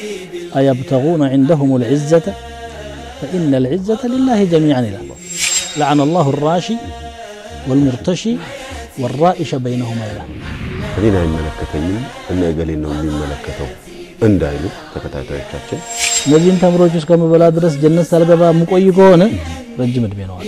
أيبتغون عندهم العزة فإن العزة لله جميعا إلى لعن الله الراشي والمرتشي والرائش بينهما إلى እኔን አይመለከተኝም እነ እገሌን ነው የሚመለከተው እንዳይሉ ተከታታዮቻችን እነዚህን ተምሮች እስከምበላ ድረስ ጀነት ሳልገባ የምቆይ ከሆነ ረጅም ዕድሜ ነዋል።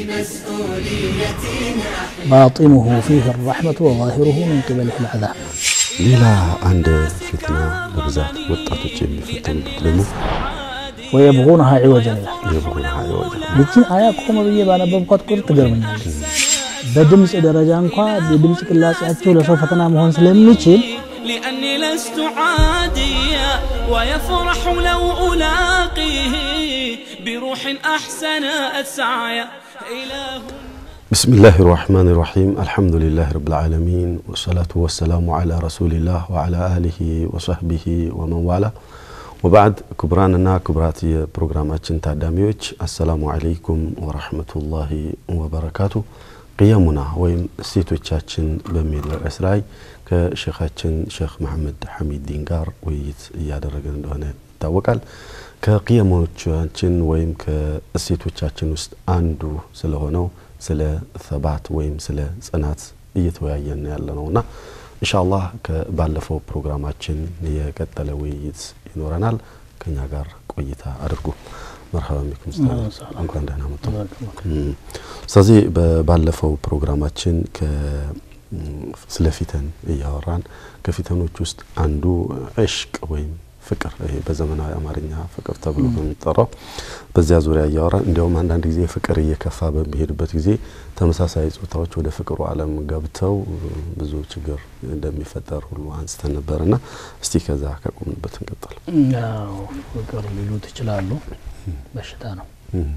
ባጢኑሁ ፊህ ረሕመቱ ወዛሂሩሁ ምን ቅበሊህ ልዓዛብ ሌላ አንድ ፊትና በብዛት ወጣቶች የሚፈተኑበት ደግሞ ወየብጉነሃ ዒወጀን ይላል። የብጉና ሀይወጅ ይችን አያ ቆመ ብዬ ባነበብኳት ቁጥር ትገርመኛለች። በድምፅ ደረጃ እንኳ የድምፅ ቅላጼያቸው ለሰው ፈተና መሆን ስለሚችል لأني لست عاديا ويفرح لو ألاقيه بروح أحسنت سعيا إله بسم الله الرحمن الرحيم الحمد لله رب العالمين والصلاة والسلام على رسول الله وعلى آله وصحبه ومن والاه وبعد كبراننا كبرات የፕሮግራማችን ታዳሚዎች አሰላሙ አለይኩም ወራህመቱላሂ ወበረካቱ ቅየሙና ወይም እሴቶቻችን በሚል ርዕስ ላይ ከሼኻችን ሼክ መሐመድ ሐሚዲን ጋር ውይይት እያደረገን እንደሆነ ይታወቃል ከቅየሞቻችን ወይም ከእሴቶቻችን ውስጥ አንዱ ስለሆነው ስለ ሰባት ወይም ስለ ጽናት እየተወያየን ያለ ነውና ኢንሻአላህ ከባለፈው ፕሮግራማችን የቀጠለ ውይይት ይኖረናል ከኛ ጋር ቆይታ አድርጉ መርሐባ ቢኩም ኡስታዝ እንኳን ደህና መጡ እም፣ ስለዚህ ባለፈው ፕሮግራማችን ከ ስለ ፊተን እያወራን ከፊተኖች ውስጥ አንዱ ዕሽቅ ወይም ፍቅር ይሄ በዘመናዊ አማርኛ ፍቅር ተብሎ በሚጠራው በዚያ ዙሪያ እያወራን እንዲያውም አንዳንድ ጊዜ ፍቅር እየከፋ በሚሄድበት ጊዜ ተመሳሳይ ጾታዎች ወደ ፍቅሩ ዓለም ገብተው ብዙ ችግር እንደሚፈጠር ሁሉ አንስተን ነበርና እስቲ ከዛ ከቆምንበት እንቀጥል። ያው ፍቅር ሊሉት ይችላሉ። በሽታ ነው። እም፣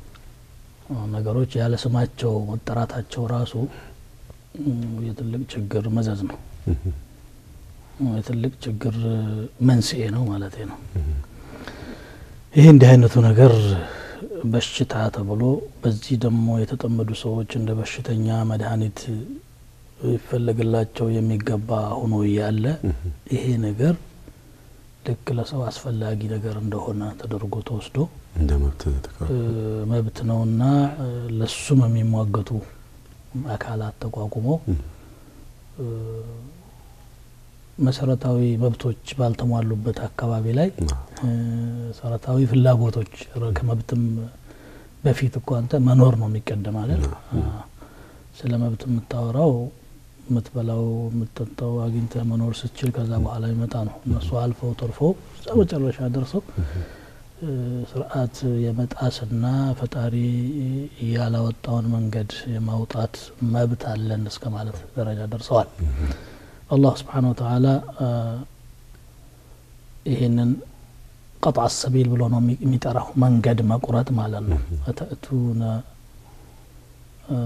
ነገሮች ያለ ስማቸው መጠራታቸው ራሱ እም፣ የትልቅ ችግር መዘዝ ነው። እም፣ የትልቅ ችግር መንስኤ ነው ማለት ነው። ይህ እንዲህ አይነቱ ነገር በሽታ ተብሎ በዚህ ደግሞ የተጠመዱ ሰዎች እንደ በሽተኛ መድኃኒት ይፈለግላቸው የሚገባ ሆኖ እያለ ይሄ ነገር ልክ ለሰው አስፈላጊ ነገር እንደሆነ ተደርጎ ተወስዶ እንደ መብት ተቀር እ፣ መብት ነውና እ፣ ለሱም የሚሟገቱ አካላት ተቋቁመው እ፣ መሰረታዊ መብቶች ባልተሟሉበት አካባቢ ላይ እ፣ መሰረታዊ ፍላጎቶች ረ- ከመብትም በፊት እኮ አንተ መኖር ነው የሚቀደም አለ። ስለ መብት የምታወራው የምትበላው የምትጠጣው አግኝተህ መኖር ስትችል ከዛ በኋላ ይመጣ ነው። እነሱ አልፈው ተርፈው እዛ መጨረሻ ደርሰው እ፣ ስርዓት የመጣስና ፈጣሪ ያላወጣውን መንገድ የማውጣት መብት አለን እስከ ማለት ደረጃ ደርሰዋል። አላህ ስብሓነ ወተዓላ አ፣ ይህንን ቀጥዓ ሰቢል ብሎ ነው የሚ- የሚጠራው መንገድ መቁረጥ ማለት ነው። አተእቱነ አ፣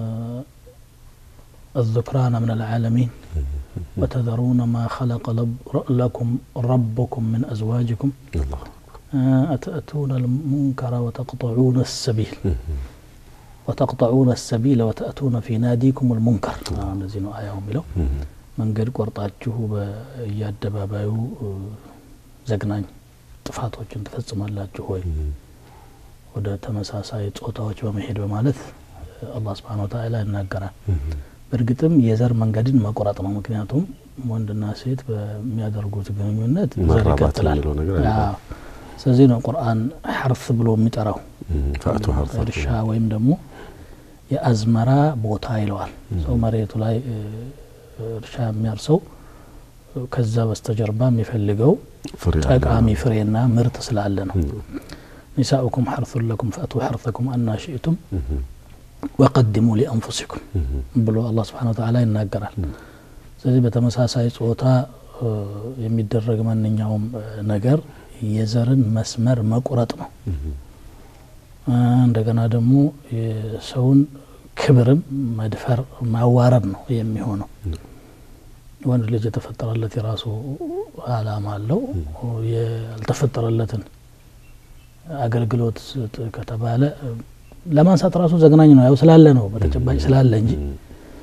الذكران من العالمين وتذرون ما خلق لب- لكم ربكم من أزواجكم አላህ آه، أتأتون المنكر وتقطعون السبيل وتقطعون السبيل وتأتون في ناديكم المنكر آه، እነዚህ ነው አያው የሚለው መንገድ ቆርጣችሁ በየአደባባዩ እ፣ ዘግናኝ ጥፋቶችን ትፈጽማላችሁ ወይ ወደ ተመሳሳይ ጾታዎች በመሄድ በማለት እ፣ አላህ ስብሓን ወተዓላ ይናገራል። በእርግጥም የዘር መንገድን መቁረጥ ነው። ምክንያቱም ወንድና ሴት በሚያደርጉት ግንኙነት ዘር መራባት ይቀጥላል። የሚለው ነገር አለ። አዎ። ስለዚህ ነው ቁርአን ሐርፍ ብሎ የሚጠራው ፈአቱ ሀርፋ እርሻ ወይም ደግሞ የአዝመራ ቦታ ይለዋል። ሰው መሬቱ ላይ እ፣ እርሻ የሚያርሰው እ፣ ከዛ በስተጀርባ የሚፈልገው ፍሬ አለ። ጠቃሚ ፍሬና ምርት ስላለ ነው። ኒሳኡኩም ሐርሱን ለኩም ፈእቱ ሐርሰኩም አና ሽእቱም ወቀድሙ ሊአንፉሲኩም ብሎ አላህ ስብሓነ ወተዓላ ይናገራል። ስለዚህ በተመሳሳይ ጾታ እ፣ የሚደረግ ማንኛውም እ፣ ነገር የዘርን መስመር መቁረጥ ነው። እ፣ እንደገና ደግሞ የሰውን ክብርም መድፈር ማዋረድ ነው የሚሆነው። ወንድ ልጅ የተፈጠረለት የራሱ አላማ አለው። ያልተፈጠረለትን አገልግሎት ስጥ ከተባለ እ፣ ለማንሳት ራሱ ዘግናኝ ነው። ያው ስላለ ነው በተጨባጭ ስላለ እንጂ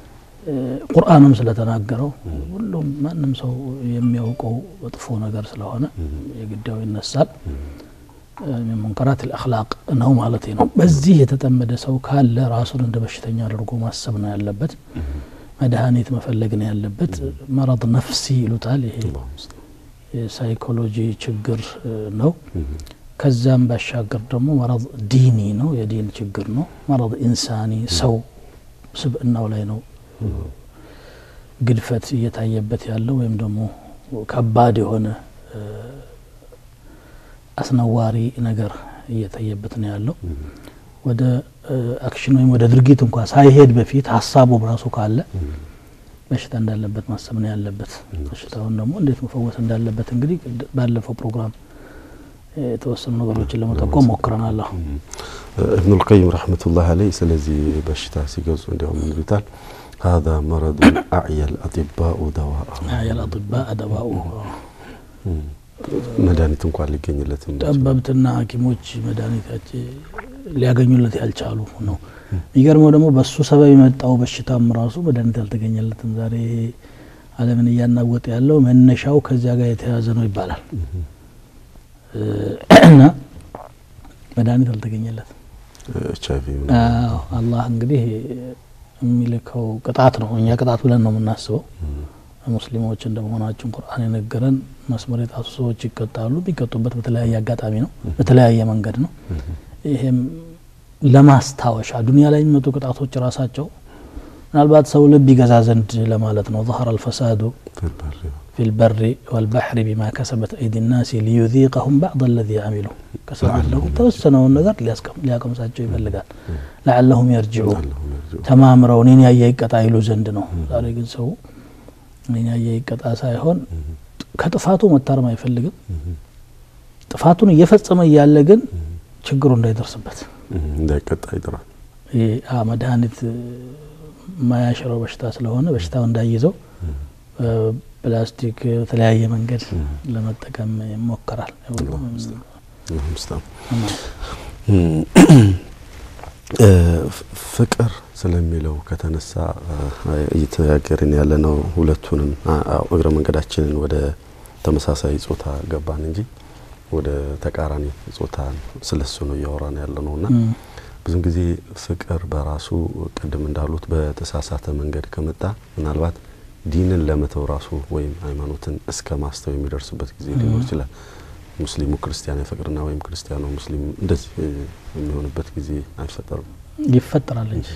ቁርአንም ስለተናገረው ሁሉም ማንም ሰው የሚያውቀው መጥፎ ነገር ስለሆነ የግዳው ይነሳል። ሚን ሙንከራት አልአኽላቅ ነው ማለት ነው። በዚህ የተጠመደ ሰው ካለ ራሱን እንደ በሽተኛ አድርጎ ማሰብ ነው ያለበት። መድኃኒት መፈለግ ነው ያለበት። መረድ ነፍሲ ይሉታል። ይሄ የሳይኮሎጂ ችግር ነው። ከዛም ባሻገር ደግሞ መረድ ዲኒ ነው፣ የዲን ችግር ነው። መረድ ኢንሳኒ ሰው ስብእናው ላይ ነው ግድፈት እየታየበት ያለው ወይም ደግሞ ከባድ የሆነ አስነዋሪ ነገር እየታየበት ነው ያለው። ወደ አክሽን ወይም ወደ ድርጊት እንኳ ሳይሄድ በፊት ሀሳቡ ራሱ ካለ በሽታ እንዳለበት ማሰብ ነው ያለበት። በሽታውን ደግሞ እንዴት መፈወስ እንዳለበት እንግዲህ ባለፈው ፕሮግራም የተወሰኑ ነገሮችን ለመጠቆም ሞክረናል። እብኑል ቀይም ረሕመቱላህ አለይ ስለዚህ በሽታ ሲገልጹ እንዲያውም ምን ይሉታል? ሀዛ መረዱ አዕየል አጢባኡ ደዋአ አዕየል አጢባእ ደዋኡ መድኃኒት እንኳን ሊገኝለትም ጠበብትና ሐኪሞች መድኃኒታች ሊያገኙለት ያልቻሉ ነው። የሚገርመው ደግሞ በሱ ሰበብ የመጣው በሽታም ራሱ መድኃኒት አልተገኘለትም። ዛሬ ዓለምን እያናወጠ ያለው መነሻው ከዚያ ጋር የተያያዘ ነው ይባላል እና መድኃኒት አልተገኘለትም። ኤች አይቪ አላህ እንግዲህ የሚልከው ቅጣት ነው። እኛ ቅጣት ብለን ነው የምናስበው። ሙስሊሞች እንደመሆናችን ቁርአን የነገረን መስመር የጣሱ ሰዎች ይቀጣሉ። የሚቀጡበት በተለያየ አጋጣሚ ነው፣ በተለያየ መንገድ ነው። ይሄም ለማስታወሻ ዱንያ ላይ የሚመጡ ቅጣቶች ራሳቸው ምናልባት ሰው ልብ ይገዛ ዘንድ ለማለት ነው። ظهر الفساد في البر والبحر بما كسبت أيدي الناس ليذيقهم بعض الذي عملوا ከሰቡት ተወሰነውን ነገር ሊያቀምሳቸው ይፈልጋል። ለዓለሁም የርጅዑ ተማምረው እኔን ያየ ይቀጣ ይሉ ዘንድ ነው። ዛሬ ግን ሰው እኔን ያየ ይቀጣ ሳይሆን ከጥፋቱ መታረም አይፈልግም። ጥፋቱን እየፈጸመ እያለ ግን ችግሩ እንዳይደርስበት እንዳይቀጣ ይጥራል። መድኃኒት የማያሽረው በሽታ ስለሆነ በሽታው እንዳይዘው ፕላስቲክ በተለያየ መንገድ ለመጠቀም ይሞከራል። ፍቅር ስለሚለው ከተነሳ እየተነጋገርን ያለ ነው። ሁለቱንም እግረ መንገዳችንን ወደ ተመሳሳይ ጾታ ገባን እንጂ ወደ ተቃራኒ ጾታ ስለሱ ነው እያወራን ያለ ነው እና ብዙን ጊዜ ፍቅር በራሱ ቅድም እንዳሉት በተሳሳተ መንገድ ከመጣ ምናልባት ዲንን ለመተው ራሱ ወይም ሃይማኖትን እስከ ማስተው የሚደርስበት ጊዜ ሊኖር ይችላል። ሙስሊሙ ክርስቲያን ይፈቅርና ወይም ክርስቲያኑ ሙስሊም እንደዚህ የሚሆንበት ጊዜ አይፈጠርም? ይፈጠራል እንጂ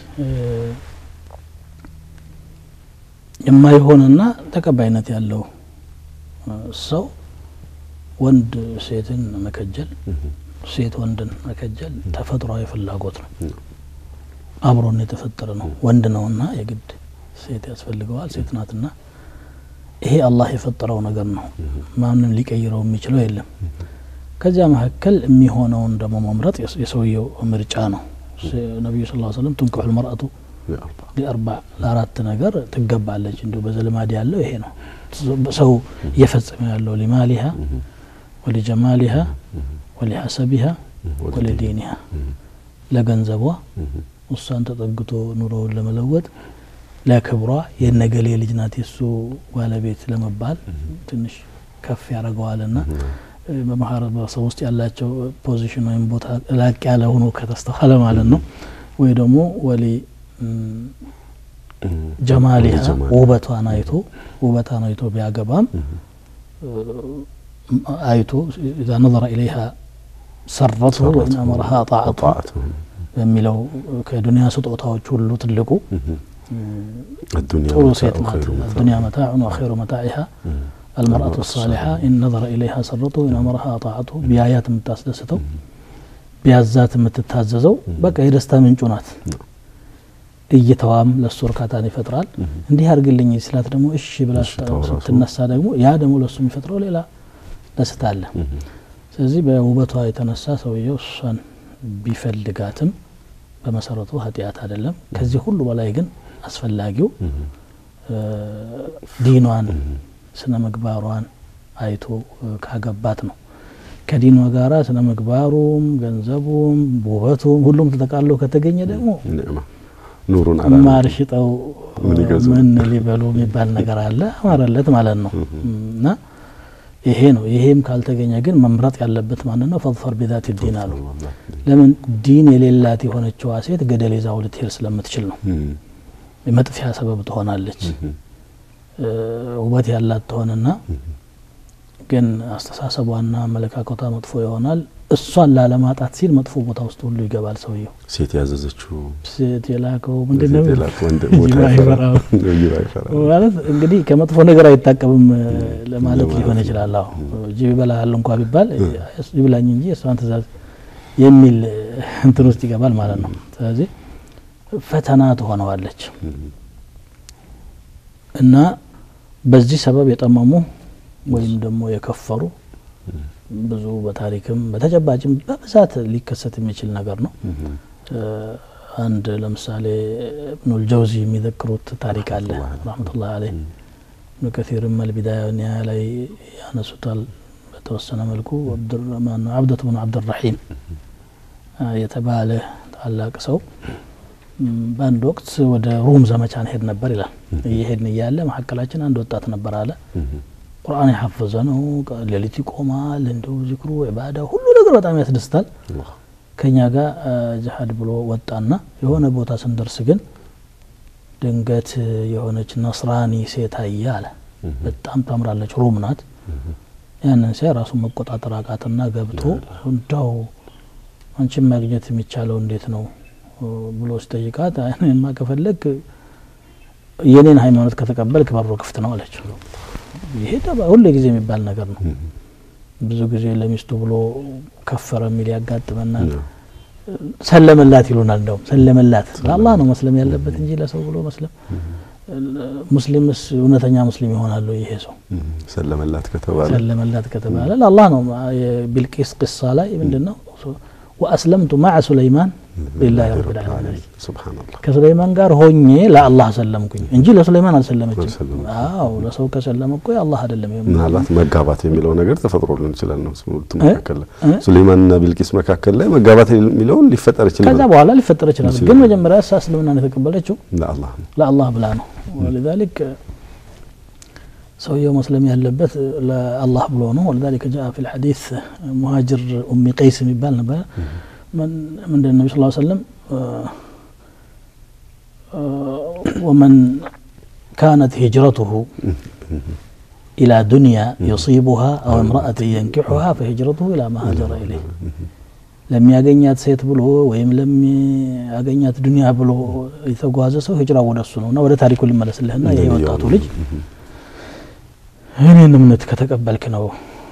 የማይሆንና ተቀባይነት ያለው ሰው ወንድ ሴትን መከጀል፣ ሴት ወንድን መከጀል ተፈጥሯዊ ፍላጎት ነው። አብሮን የተፈጠረ ነው። ወንድ ነውና የግድ ሴት ያስፈልገዋል። ሴት ናትና ይሄ አላህ የፈጠረው ነገር ነው። ማንም ሊቀይረው የሚችለው የለም። ከዚያ መካከል የሚሆነውን ደግሞ መምረጥ የሰውየው ምርጫ ነው። ነቢዩ ስ ሰለም ትንቅሑ ልመርአቱ ሊአርባዕ ለአራት ነገር ትገባለች። እንዲሁ በዘልማድ ያለው ይሄ ነው። ሰው እየፈጸመ ያለው ሊማሊሃ ወሊጀማሊሃ ወሊሐሰቢሃ ወሊዲኒሃ ለገንዘቧ እሷን ተጠግቶ ኑሮውን ለመለወጥ ለክብሯ የነገሌ ልጅ ናት የሱ ባለቤት ለመባል ትንሽ ከፍ ያደርገዋልና በማህበረሰብ ውስጥ ያላቸው ፖዚሽን ወይም ቦታ ላቅ ያለ ሆኖ ከተስተዋለ ማለት ነው። ወይ ደግሞ ወሊ ጀማሊሃ ውበቷን አይቶ ውበቷን አይቶ ቢያገባም አይቶ ኢዛ ነظረ ኢለይሃ ሰረቱ ወኢን አመረሃ ጣዓቱ በሚለው ከዱንያ ስጦታዎች ሁሉ ትልቁ ጥሩ ሴት ናት። አዱንያ መታዑን ወኸይሩ መታዒሃ አልመርአቱ ሳሊሓ ኢን ነظረ ኢለይሃ ሰረቱ ወኢን አመረሃ ጣዓቱ ቢያያት የምታስደስተው ቢያዛት የምትታዘዘው በቃ የደስታ ምንጩ ናት። እይተዋም ለእሱ እርካታን ይፈጥራል። እንዲህ አድርግልኝ ስላት ደግሞ እሺ ብላ ስትነሳ ደግሞ ያ ደግሞ ለእሱ የሚፈጥረው ሌላ ደስታ አለ። ስለዚህ በውበቷ የተነሳ ሰውየው እሷን ቢፈልጋትም በመሰረቱ ኃጢአት አይደለም። ከዚህ ሁሉ በላይ ግን አስፈላጊው ዲኗን ስነ ምግባሯን አይቶ ካገባት ነው። ከዲኗ ጋራ ስነ ምግባሩም ገንዘቡም ውበቱም ሁሉም ተጠቃሎ ከተገኘ ደግሞ ኑሩን አላ ማር ሽጠው ምን ይገዙ? ምን ሊበሉ የሚባል ነገር አለ። አማረለት ማለት ነው። እና ይሄ ነው። ይሄም ካልተገኘ ግን መምረጥ ያለበት ማን ነው? ፈظፈር ቢዛት ዲን አሉ። ለምን ዲን የሌላት የሆነችዋ ሴት ገደል ይዛው ልትሄድ ስለምትችል ነው። የመጥፊያ ሰበብ ትሆናለች። እ፣ ውበት ያላት ትሆንና ግን አስተሳሰቧና አመለካከቷ መጥፎ ይሆናል። እሷን ላለማጣት ሲል መጥፎ ቦታ ውስጥ ሁሉ ይገባል ሰውየው። ሴት ያዘዘችው ሴት የላከው ምንድን ነው ሴት የላከው ወንድ ጅብ ቦታ አይፈራም። አይፈራም። ጅብ አይፈራም። ማለት እንግዲህ ከመጥፎ ነገር አይታቀብም እ፣ ለማለት ለማለት ሊሆን ነው። ይችላል። አዎ ጅብ ይበላሃል እንኳ ቢባል ይብላኝ እንጂ እሷን ትእዛዝ የሚል እ፣ እንትን ውስጥ ይገባል ማለት ነው። ስለዚህ ፈተና ትሆነዋለች እና በዚህ ሰበብ የጠመሙ ወይም ደግሞ የከፈሩ ብዙ በታሪክም በተጨባጭም በብዛት ሊከሰት የሚችል ነገር ነው። እ፣ አንድ ለምሳሌ እብኑል ጀውዚ የሚዘክሩት ታሪክ አለ ረህመቱላህ አለይህ ኢብኑ ከሲርም አልቢዳያ ወኒሃያ ላይ ያነሱታል። በተወሰነ መልኩ አብዱራህማን አብደት ብኑ አብድራሒም አ፣ የተባለ ታላቅ ሰው ም፣ በአንድ ወቅት ወደ ሩም ዘመቻ እንሄድ ነበር ይላል። እየሄድን እያለ መካከላችን አንድ ወጣት ነበር አለ። ቁርአን የሐፈዘ ነው። ቀ- ሌሊት ይቆማል። እንደው ዚክሩ ዒባዳ ሁሉ ነገር በጣም ያስደስታል። ከኛ ጋር አ፣ ጅሀድ ብሎ ወጣና የሆነ ቦታ ስንደርስ ግን ድንገት እ፣ የሆነች ነስራኒ ሴት አየ አለ። በጣም ታምራለች፣ ሩም ናት። ያንን ሲያይ ራሱን መቆጣጠር አቃትና ገብቶ እንዳው አንቺን ማግኘት የሚቻለው እንዴት ነው እ፣ ብሎ ሲጠይቃት አይ፣ እኔማ ከፈለግ የኔን ሃይማኖት ከተቀበልክ በሩ ክፍት ነው አለችው። ይሄ ጠባ- ሁሌ ጊዜ የሚባል ነገር ነው። ብዙ ጊዜ ለሚስቱ ብሎ ከፈረ የሚል ያጋጥመናል። ሰለመላት ይሉናል። እንደውም ሰለመላት ለአላህ ነው መስለም ያለበት እንጂ ለሰው ብሎ መስለም ሙስሊምስ እውነተኛ ሙስሊም ይሆናሉ? ይሄ ሰው ሰለመላት ከተባለ ሰለመላት ከተባለ ለአላህ ነው። የቢልቂስ ቅሳ ላይ ምንድን ነው ወአስለምቱ ማዕ ሱለይማን ሊላሂ ረቢል ዓለሚን ሱብሃነላህ ከሱለይማን ጋር ሆኜ ለአላህ ሰለምኩኝ እንጂ ለሱለይማን አልሰለመችም። አልሰለመችም። አዎ ለሰው ከሰለመ እኮ የአላህ አይደለም። ይሄ ምናልባት መጋባት የሚለው ነገር ተፈጥሮ ሊሆን ይችላል ነው ሁለቱ እ? መካከል ላይ እ? ሱሌይማንና ቢልቂስ መካከል ላይ መጋባት የሚለውን ሊፈጠር ይችላል ከዛ በኋላ ሊፈጠር ይችላል። ይችላል። ግን መጀመሪያ እሷ እስልምናን የተቀበለችው ለአላህ ነው ለአላህ ብላ ነው። ወሊዛሊክ ሰውየው መስለም ያለበት ለአላህ ብሎ ነው። ወሊዛሊክ ጃአ ፊል ሐዲስ ሙሃጅር ኡሚ ቀይስ የሚባል ነበረ። ምንድን ነቢ ስ ሰለም ወመን ካነት ሂጅረቱሁ ኢላ ዱንያ ዩሲቡሃ አው እምረአትን የንኪሑሃ ፈሂጅረቱሁ ኢላ ማ ሀጀረ ኢለይህ ለሚያገኛት ሴት ብሎ ወይም ለሚያገኛት ዱንያ ብሎ የተጓዘ ሰው ሂጅራ ወደ እሱ ነው እና ወደ ታሪኩ ልመለስልህና ይሄ ወጣቱ ልጅ እኔን እምነት ከተቀበልክ ነው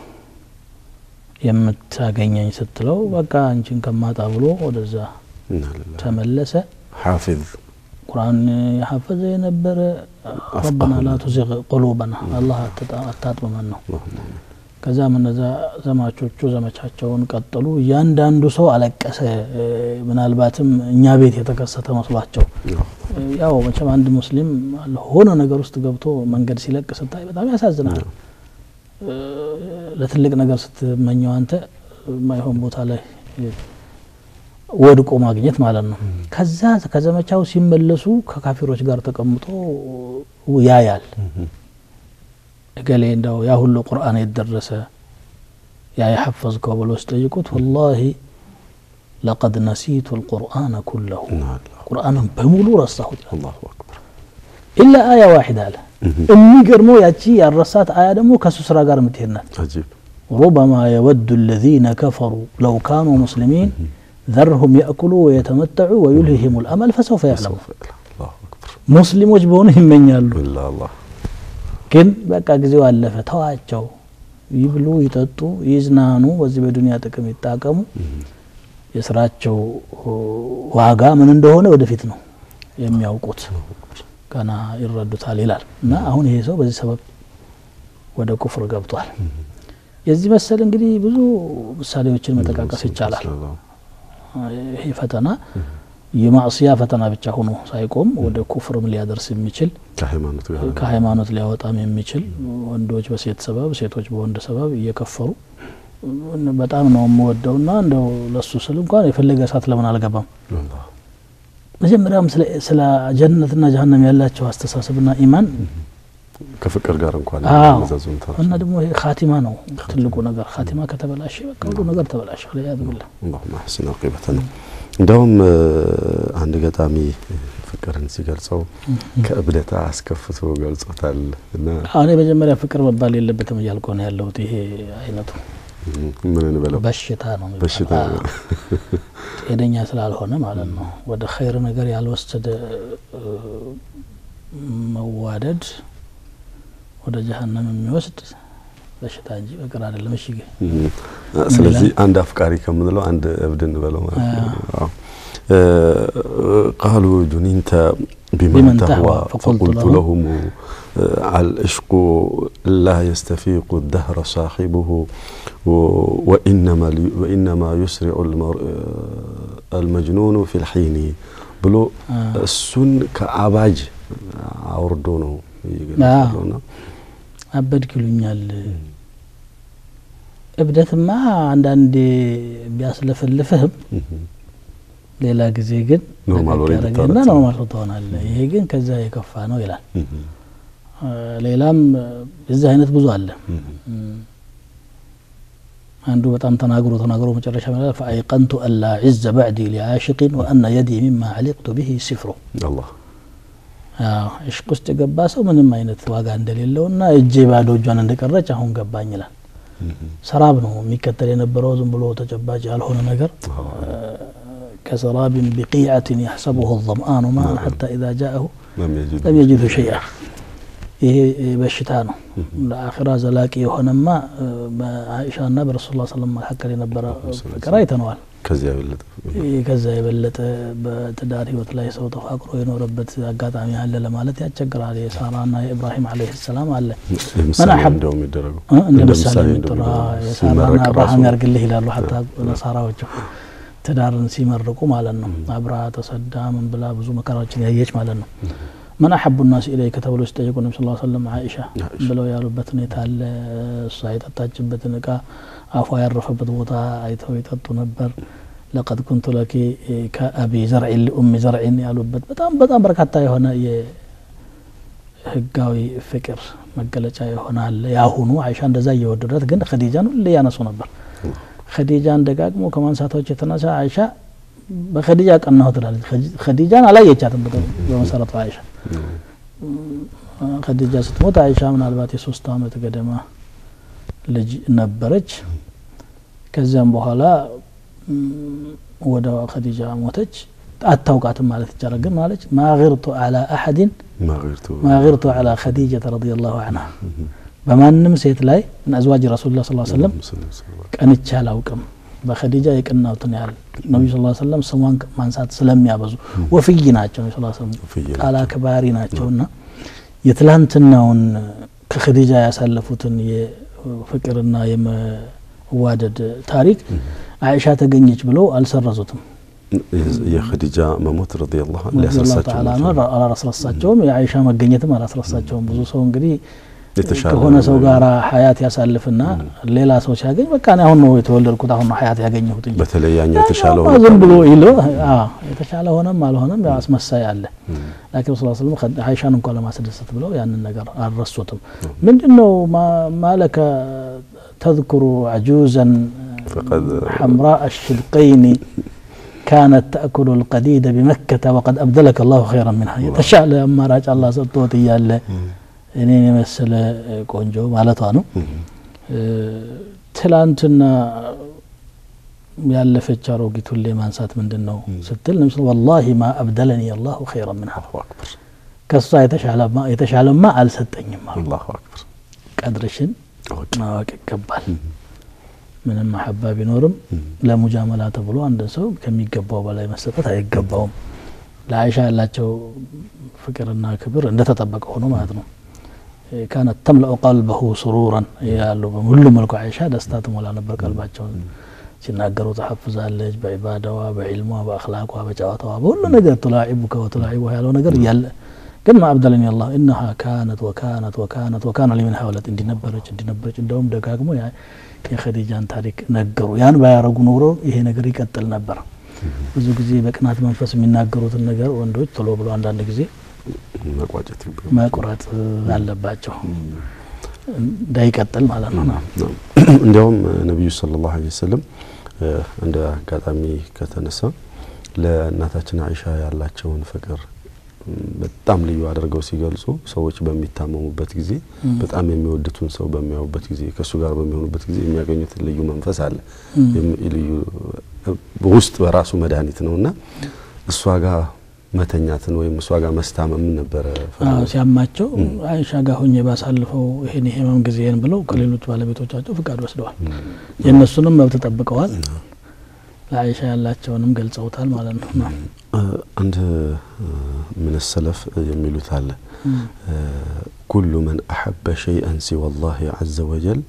የምታገኘኝ ስትለው በቃ አንቺን ከማጣ ብሎ ወደዛ ኢና ሊላሂ ተመለሰ። ሐፊዝ ቁርአን የሐፈዘ የነበረ ረበና ላ ቱዚግ ቁሉበና አላህ አትጣ- አታጥመመን ነው። አላሁመ አሚን። ከዛም እነዛ ዘማቾቹ ዘመቻቸውን ቀጠሉ። እያንዳንዱ ሰው አለቀሰ። እ፣ ምናልባትም እኛ ቤት የተከሰተ መስሏቸው እ፣ ያው መቼም አንድ ሙስሊም ሆነ ነገር ውስጥ ገብቶ መንገድ ሲለቅ ስታይ በጣም ያሳዝናል። እ፣ ለትልቅ ነገር ስትመኘው አንተ የማይሆን ቦታ ላይ እ፣ ወድቆ ማግኘት ማለት ነው። ከዛ ከዘመቻው ሲመለሱ ከካፊሮች ጋር ተቀምጦ ያያል። እገሌ እንደው ያ ሁሉ ቁርአን የደረሰ ያ የሐፈዝከው ብሎ ሲጠይቁት ወላሂ ለቀድ ነሲቱ ልቁርአነ ኩለሁ ኢና ሊላሂ ቁርአንን በሙሉ ረሳሁት አላሁ አክበር ኢላ አያ ዋሒድ አለ። የሚገርመው ያቺ ያረሳት አያ ደግሞ ከእሱ ስራ ጋር የምትሄድ ናት። አጂብ ሩበማ የወዱ الذين كفروا لو كانوا مسلمين ذرهم يأكلوا ويتمتعوا ويلههم الأمل فسوف يعلمون ሰውፈ ኢላ አላሁ አክበር ሙስሊሞች በሆኑ ይመኛሉ ኢላ አላህ ግን በቃ ጊዜው አለፈ። ተዋቸው፣ ይብሉ፣ ይጠጡ፣ ይዝናኑ፣ በዚህ በዱንያ ጥቅም ይጣቀሙ። የስራቸው ዋጋ ምን እንደሆነ ወደፊት ነው የሚያውቁት፣ ገና ይረዱታል ይላል እና አሁን ይሄ ሰው በዚህ ሰበብ ወደ ኩፍር ገብቷል። የዚህ መሰል እንግዲህ ብዙ ምሳሌዎችን መጠቃቀስ ይቻላል። ይሄ ፈተና የማዕስያ ፈተና ብቻ ሆኖ ሳይቆም ወደ ኩፍርም ሊያደርስ የሚችል ከሃይማኖት ጋር ከሃይማኖት ሊያወጣም የሚችል ወንዶች በሴት ሰበብ ሴቶች በወንድ ሰበብ እየከፈሩ በጣም ነው የምወደውና እንደው ለሱ ስል እንኳን የፈለገ እሳት ለምን አልገባም አላህ መጀመሪያም ስለ- ስለ ጀነትና ጀሀነም ያላቸው አስተሳሰብና ኢማን ከፍቅር ጋር እንኳን አዎ። መዛዙን እና ደግሞ ይሄ ካቲማ ነው ትልቁ ነገር። ካቲማ ከተበላሸ በቃ ሁሉ ነገር ተበላሸ። ወልዒያዙ ቢላህ። አላሁመ አሕሲን አቂበተና እንደውም እ፣ አንድ ገጣሚ ፍቅርን ሲገልጸው ከእብደት አስከፍቶ ገልጾታል እና አሁን መጀመሪያ ፍቅር መባል የለበትም እያልኩ ነው ያለሁት። ይሄ አይነቱ ምን እንበለው በሽታ ነው የሚባለው። በሽታ ነው። አዎ። ጤነኛ ስላልሆነ ማለት ነው። ወደ ኸይር ነገር ያልወሰደ እ፣ መዋደድ ወደ ጀሀነም የሚወስድ በሽታ እንጂ ፍቅር አይደለም። እሺ ግን እ፣ ስለዚህ አንድ አፍቃሪ ከምንለው አንድ እብድ እንበለው ማለት ነው። አዎ። እ፣ ቃሉ ጁኒንተ ቢመን ቢመን ተህዋ ተህዋ ፈቁልቱ ፈቁልቱ ለሁም ለሁም አልዕሽቁ ላ የስተፊቁ ደህረ ሳሒቡሁ ወኢነማ ሊ- ወኢነማ ዩስሪዑ ልመር- አልመጅኑኑ ፊ ልሒኒ ብሎ እሱን ከአባጅ አውርዶ ነው እየገለጸለውና አበድክ ይሉኛል። እብደትማ አንዳንዴ ቢያስለፈልፍህም ሌላ ጊዜ ግን ኖርማል ወሬ ያደረገና ልታወራ ኖርማል ትሆናለህ። ይሄ ግን ከዛ የከፋ ነው ይላል። እ፣ ሌላም እ፣ የዚህ አይነት ብዙ አለ። እም፣ አንዱ በጣም ተናግሮ ተናግሮ መጨረሻ ማለት ፈአይቀንቱ አላ ዒዘ ባዕዲ ሊዓሽቂን ወአነ የዲ ሚማ ዓሊቅቱ ብሂ ሲፍሩ አላህ አዎ እሽቅ ውስጥ የገባ ሰው ምንም አይነት ዋጋ እንደሌለውና እጄ ባዶ እጇን እንደቀረች አሁን ገባኝ ይላል። ሰራብ ነው የሚከተል የነበረው ዝም ብሎ ተጨባጭ ያልሆነ ነገር ከሰራብን ቢቂዓትን ያሕሰቡሁ ظምአኑ ማን ሐታ ኢዛ ጃአሁ ለም የጅድ ለም የጅዱ ሸይአ ይሄ በሽታ ነው። ለአኺራ ዘላቂ የሆነማ በአኢሻና በረሱል ላ ሰለም መካከል የነበረ ፍቅር አይተነዋል። ከዚያ የበለጠ ይህ ከዛ የበለጠ በትዳር ህይወት ላይ ሰው ተፋቅሮ የኖረበት አጋጣሚ አለ ለማለት ያስቸግራል። የሳራና የኢብራሂም ዓለይሂ ሰላም አለ ምሳሌ ሐብ- እንደው የሚደረገው እ? እንደ እንደ ምሳሌ ምሳሌ የሚጠራ እንደው የሳራና ሲመረቅ አብርሃም ራሱ ያርግልህ ይላሉ። ሀታ ነሳራዎቹ ትዳርን ሲመርቁ ማለት ነው። አብርሃ ተሰዳ ምን ብላ ብዙ መከራዎችን ያየች ማለት ነው። መን አሐቡ ናስ ኢለይከ ተብሎ ሲጠየቁ ነቢ ስ ሰለም አይሻ አይሻ። ብለው ያሉበት ሁኔታ አለ። እሷ የጠጣችበትን እቃ አፏ ያረፈበት ቦታ አይተው ይጠጡ ነበር። ለቀድ ኩንቱ ለኪ ከአቢ ዘርዒን ሊኡሚ ዘርዒን ያሉበት በጣም በጣም በርካታ የሆነ የህጋዊ ፍቅር መገለጫ የሆነ አለ። የአሁኑ አይሻ እንደዛ እየወደዳት ግን ኸዲጃን ሁሌ ያነሱ ነበር። ኸዲጃን ደጋግሞ ከማንሳታዎች የተነሳ አይሻ በኸዲጃ ቀናሁ ትላለች። ኸዲጃን አላየቻትም በጠ- በመሰረቱ አይሻ ኸዲጃ ስትሞት አይሻ ምናልባት የሶስት አመት ገደማ ልጅ ነበረች። ከዚያም በኋላ ም፣ ወደ ኸዲጃ ሞተች። አታውቃትም ማለት ይቻላል። ግን ማለች ማግርቱ አላ አሐድን ማግርቱ ማግርቱ አላ ኸዲጀተ ረዲየላሁ ዐንሃ በማንም ሴት ላይ ምን አዝዋጅ ረሱሉላህ ሰለላሁ ዐለይሂ ወሰለም ቀንቼ አላውቅም። በኸዲጃ የቅናውትን ያህል ነቢዩ ስ ሰለም ስሟን ማንሳት ስለሚያበዙ ወፍይ ናቸው። ነቢ ስ ሰለም ወፍይ ቃል አክባሪ ናቸውና የትላንትናውን ከኸዲጃ ያሳለፉትን የፍቅርና የመዋደድ ታሪክ አይሻ ተገኘች ብለው አልሰረዙትም። የኸዲጃ መሞት ረዲየላሁ ዐንሁ ረዲየላሁ ሊያስረሳቸው ተዓላ ነው አንሁ አላስረሳቸውም። የአይሻ መገኘትም አላስረሳቸውም። ብዙ ሰው እንግዲህ የተሻለ ከሆነ ሰው ጋር ሀያት ያሳልፍና ሌላ ሰው ሲያገኝ በቃ እኔ አሁን ነው የተወለድኩት አሁን ነው ሀያት ያገኘሁት እንጂ በተለይ ያኛው የተሻለ ያኛውማ ሆኖ ዝም ብሎ ይሎ አዎ፣ የተሻለ ሆነም አልሆነም ያው አስመሳይ አለ። ላኪን ረሱል ስለም አይሻን እንኳን ለማስደሰት ብለው ያንን ነገር አልረሱትም። ምንድን ነው ማ- ማለከ ተذكሩ عجوزا فقد حمراء الشدقين كانت تأكل القديد بمكة وقد أبدلك الله خيرا منها የተሻለ አማራጭ አላህ ሰጥቶት እያለ እኔን የመሰለ ቆንጆ ማለቷ ነው። እ፣ ትላንትና ያለፈች አሮጊት ሁሌ ማንሳት ምንድን ነው ስትል ነቢ ስ ወላሂ ማ አብደለኒ አላሁ ኸይረ ምንሃ አላሁ አክበር ከሷ የተሻለማ የተሻለማ አልሰጠኝም አሉ። አላሁ አክበር ቀድርሽን አወቅ ማወቅ ይገባል። ምንም መሐባ ቢኖርም ለሙጃመላ ተብሎ አንድ ሰው ከሚገባው በላይ መሰጠት አይገባውም። ለአይሻ ያላቸው ፍቅርና ክብር እንደተጠበቀ ሆኖ ማለት ነው። ካነት ተምለኡ ቀልበሁ ሱሩራን ያሉ በሁሉም መልኩ አይሻ ደስታ ትሞላ ነበር ቀልባቸውን። ሲናገሩ ተሐፍዛለች። በዒባዳዋ፣ በዒልሟ፣ በአክላቋ፣ በጨዋታዋ በሁሉ ነገር ቱላዒቡከ ወቱላዒቡ ያለው ነገር እያለ ግን ማአብደለኒ አላህ ኢነሃ ካነት ወካነት ወካነት ወካነ ሊምን ሀውለት እንዲነበረች እንዲነበረች እንደውም ደጋግሞ ያ- የኸዲጃን ታሪክ ነገሩ። ያን ባያረጉ ኖሮ ይሄ ነገር ይቀጥል ነበር። ብዙ ጊዜ በቅናት መንፈስ የሚናገሩትን ነገር ወንዶች ቶሎ ብሎ አንዳንድ ጊዜ መቋጨት ይባላል። መቁረጥ አለባቸው እንዳይቀጥል ማለት ነው። ነው። እንዲያውም ነቢዩ ሰለላሁ ዐለይሂ ወሰለም እ፣ እንደ አጋጣሚ ከተነሳ ለእናታችን አይሻ ያላቸውን ፍቅር ም፣ በጣም ልዩ አድርገው ሲገልጹ ሰዎች በሚታመሙበት ጊዜ በጣም የሚወዱትን ሰው በሚያዩበት ጊዜ ከእሱ ጋር በሚሆኑበት ጊዜ የሚያገኙት ልዩ መንፈስ አለ። የም- ልዩ ውስጥ በራሱ መድኃኒት ነው እና እሷ ጋር መተኛትን ወይም እሷ ጋር መስታመምን ነበረ አዎ፣ ፍላጎት። ሲያማቸው አይሻ ጋር ሆኜ ባሳልፈው ይሄን የህመም ጊዜን ብለው ከሌሎች ባለቤቶቻቸው ፍቃድ ወስደዋል። የእነሱንም መብት ጠብቀዋል። ለአይሻ ያላቸውንም ገልጸውታል ማለት ነው። ና አንድ ምን ሰለፍ የሚሉት አለ ኩሉ መን አሐበ ሸይአን ሲወ ላህ ዐዘ ወጀል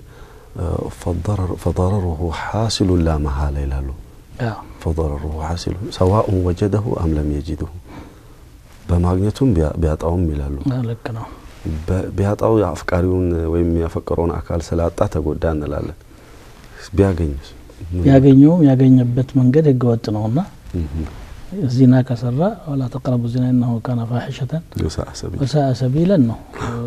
ፈضረሩሁ ሓሲሉ ላ መሃላ ይላሉ። አዎ፣ ፈضረሩሁ ሓሲሉ ሰዋኡን ወጀደሁ አም ለም የጅድሁ በማግኘቱም ቢያ- ቢያጣውም ይላሉ። አዎ፣ ልክ ነው። በ- ቢያጣው አፍቃሪውን ወይም ያፈቀረውን አካል ስላጣ ተጎዳ እንላለን። ቢያገኝስ ያገኘውም ያገኘበት መንገድ ህገወጥ ነውና እህ፣ ዚና ከሰራ ወላ ተቅረቡ ዚና ኢነሁ ካነ ፋሒሸተን የሰዓ ሰቢል ወሳአ ሰቢለን ነው።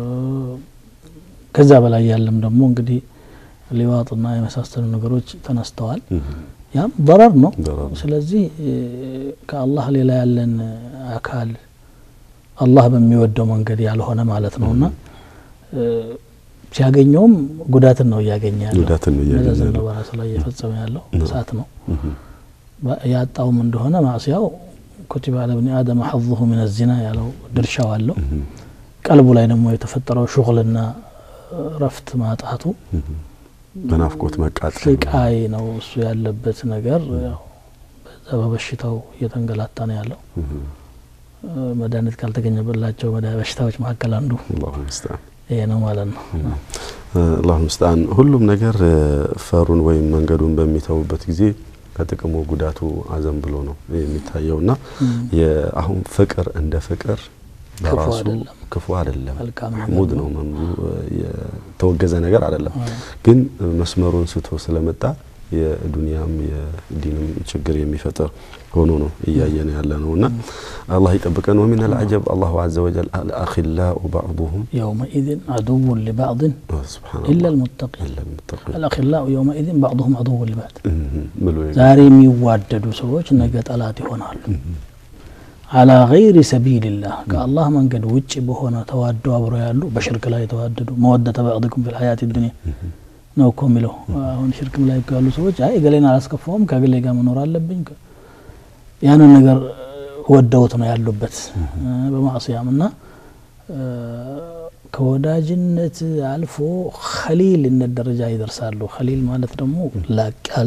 ከዛ በላይ ያለም ደግሞ እንግዲህ ሊዋጥና የመሳሰሉ ነገሮች ተነስተዋል። እህ፣ ያም በረር ነው። ደረር ነው። ስለዚህ እ፣ ከአላህ ሌላ ያለን አካል አላህ በሚወደው መንገድ ያልሆነ ማለት ነውና እ፣ ሲያገኘውም ጉዳትን ነው እያገኘ ያለው። ጉዳትን ነው እያገኘ መዘዝን ነው ያለው። በራሱ ላይ እየፈጸመ ያለው እሳት ነው። እህ፣ በ- ያጣውም እንደሆነ ማዕስያው ኩቲበ አለ ብኒ አደም ሐظሁ ምን ዚና ያለው ድርሻው አለው። እህ፣ ቀልቡ ላይ ደግሞ የተፈጠረው ሹግልና ረፍት ማጣቱ እህ፣ በናፍቆት መቃጠል ስቃይ ነው እሱ ያለበት ነገር። ያው በዛ በበሽታው እየተንገላታ ነው ያለው። እህ፣ እ፣ መድኃኒት ካልተገኘበላቸው መድኃ- በሽታዎች መካከል አንዱ አላሁ ሙስተዓን ይሄ ነው ማለት ነው። አላሁ ሙስተዓን ሁሉም ነገር እ፣ ፈሩን ወይም መንገዱን በሚተውበት ጊዜ ከጥቅሙ ጉዳቱ አዘን ብሎ ነው የሚታየው እና የአሁን ፍቅር እንደ ፍቅር በራሱ አይደለም። ክፉ አይደለም፣ መልካም ነገር ማህሙድ ነው፣ መምዙ የተወገዘ ነገር አይደለም። ግን መስመሩን ስቶ ስለመጣ የዱንያም የዲንም ችግር የሚፈጥር ሆኖ ነው እያየን ያለ ነው እና አላህ ይጠብቀን። ወሚን አልዐጀብ አላሁ ዐዘ ወጀል አልአኺላኡ ባዕዱሁም የውመኢዝን አዱውን ሊባዕድን ሱብሓነላህ ኢላ ልሙተቂን ኢላ ልሙተቂን አልአኺላኡ የውመኢዝን ባዕዱሁም አዱውን ሊባዕድ ብሎ ዛሬ የሚዋደዱ ሰዎች ነገ ጠላት ይሆናሉ። አላ ገይሪ ሰቢልላህ ከአላህ መንገድ ውጭ በሆነ ተዋደው አብረው ያሉ በሽርክ ላይ የተዋደዱ መወደተ ባዕድኩም ፊል ሐያት ዱንያ ነው እኮ የሚለው። አሁን ሽርክም ላይ እኮ ያሉ ሰዎች አይ እገሌን አላስከፋውም ከእገሌ ጋር መኖር አለብኝ ከ- ያንን ነገር ወደውት ነው ያሉበት በማዕስያም እና እ፣ ከወዳጅነት አልፎ ኸሊልነት ደረጃ ይደርሳሉ። ኸሊል ማለት ደግሞ ላቅ ያለ